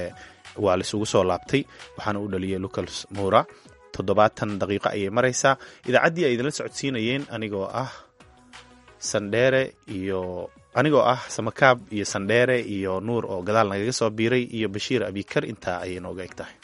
waa laisugu soo laabtay waxaana u dhaliyay lucas moura toddobaatan daqiiqo ayay maraysaa idaacaddii ay idinla socodsiinayeen anigoo ah sandheere iyo anigoo ah samakaab iyo sandheere iyo nuur oo gadaal nagaga soo biiray iyo bashiir abikar intaa ayay nooga eg tahay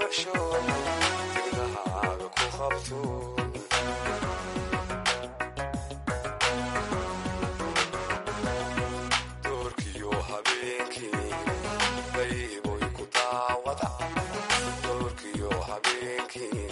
darsho tigdahaaga ku qabto doorkiyo habeenkii dayboy ku daawada doorkiyo habeenkii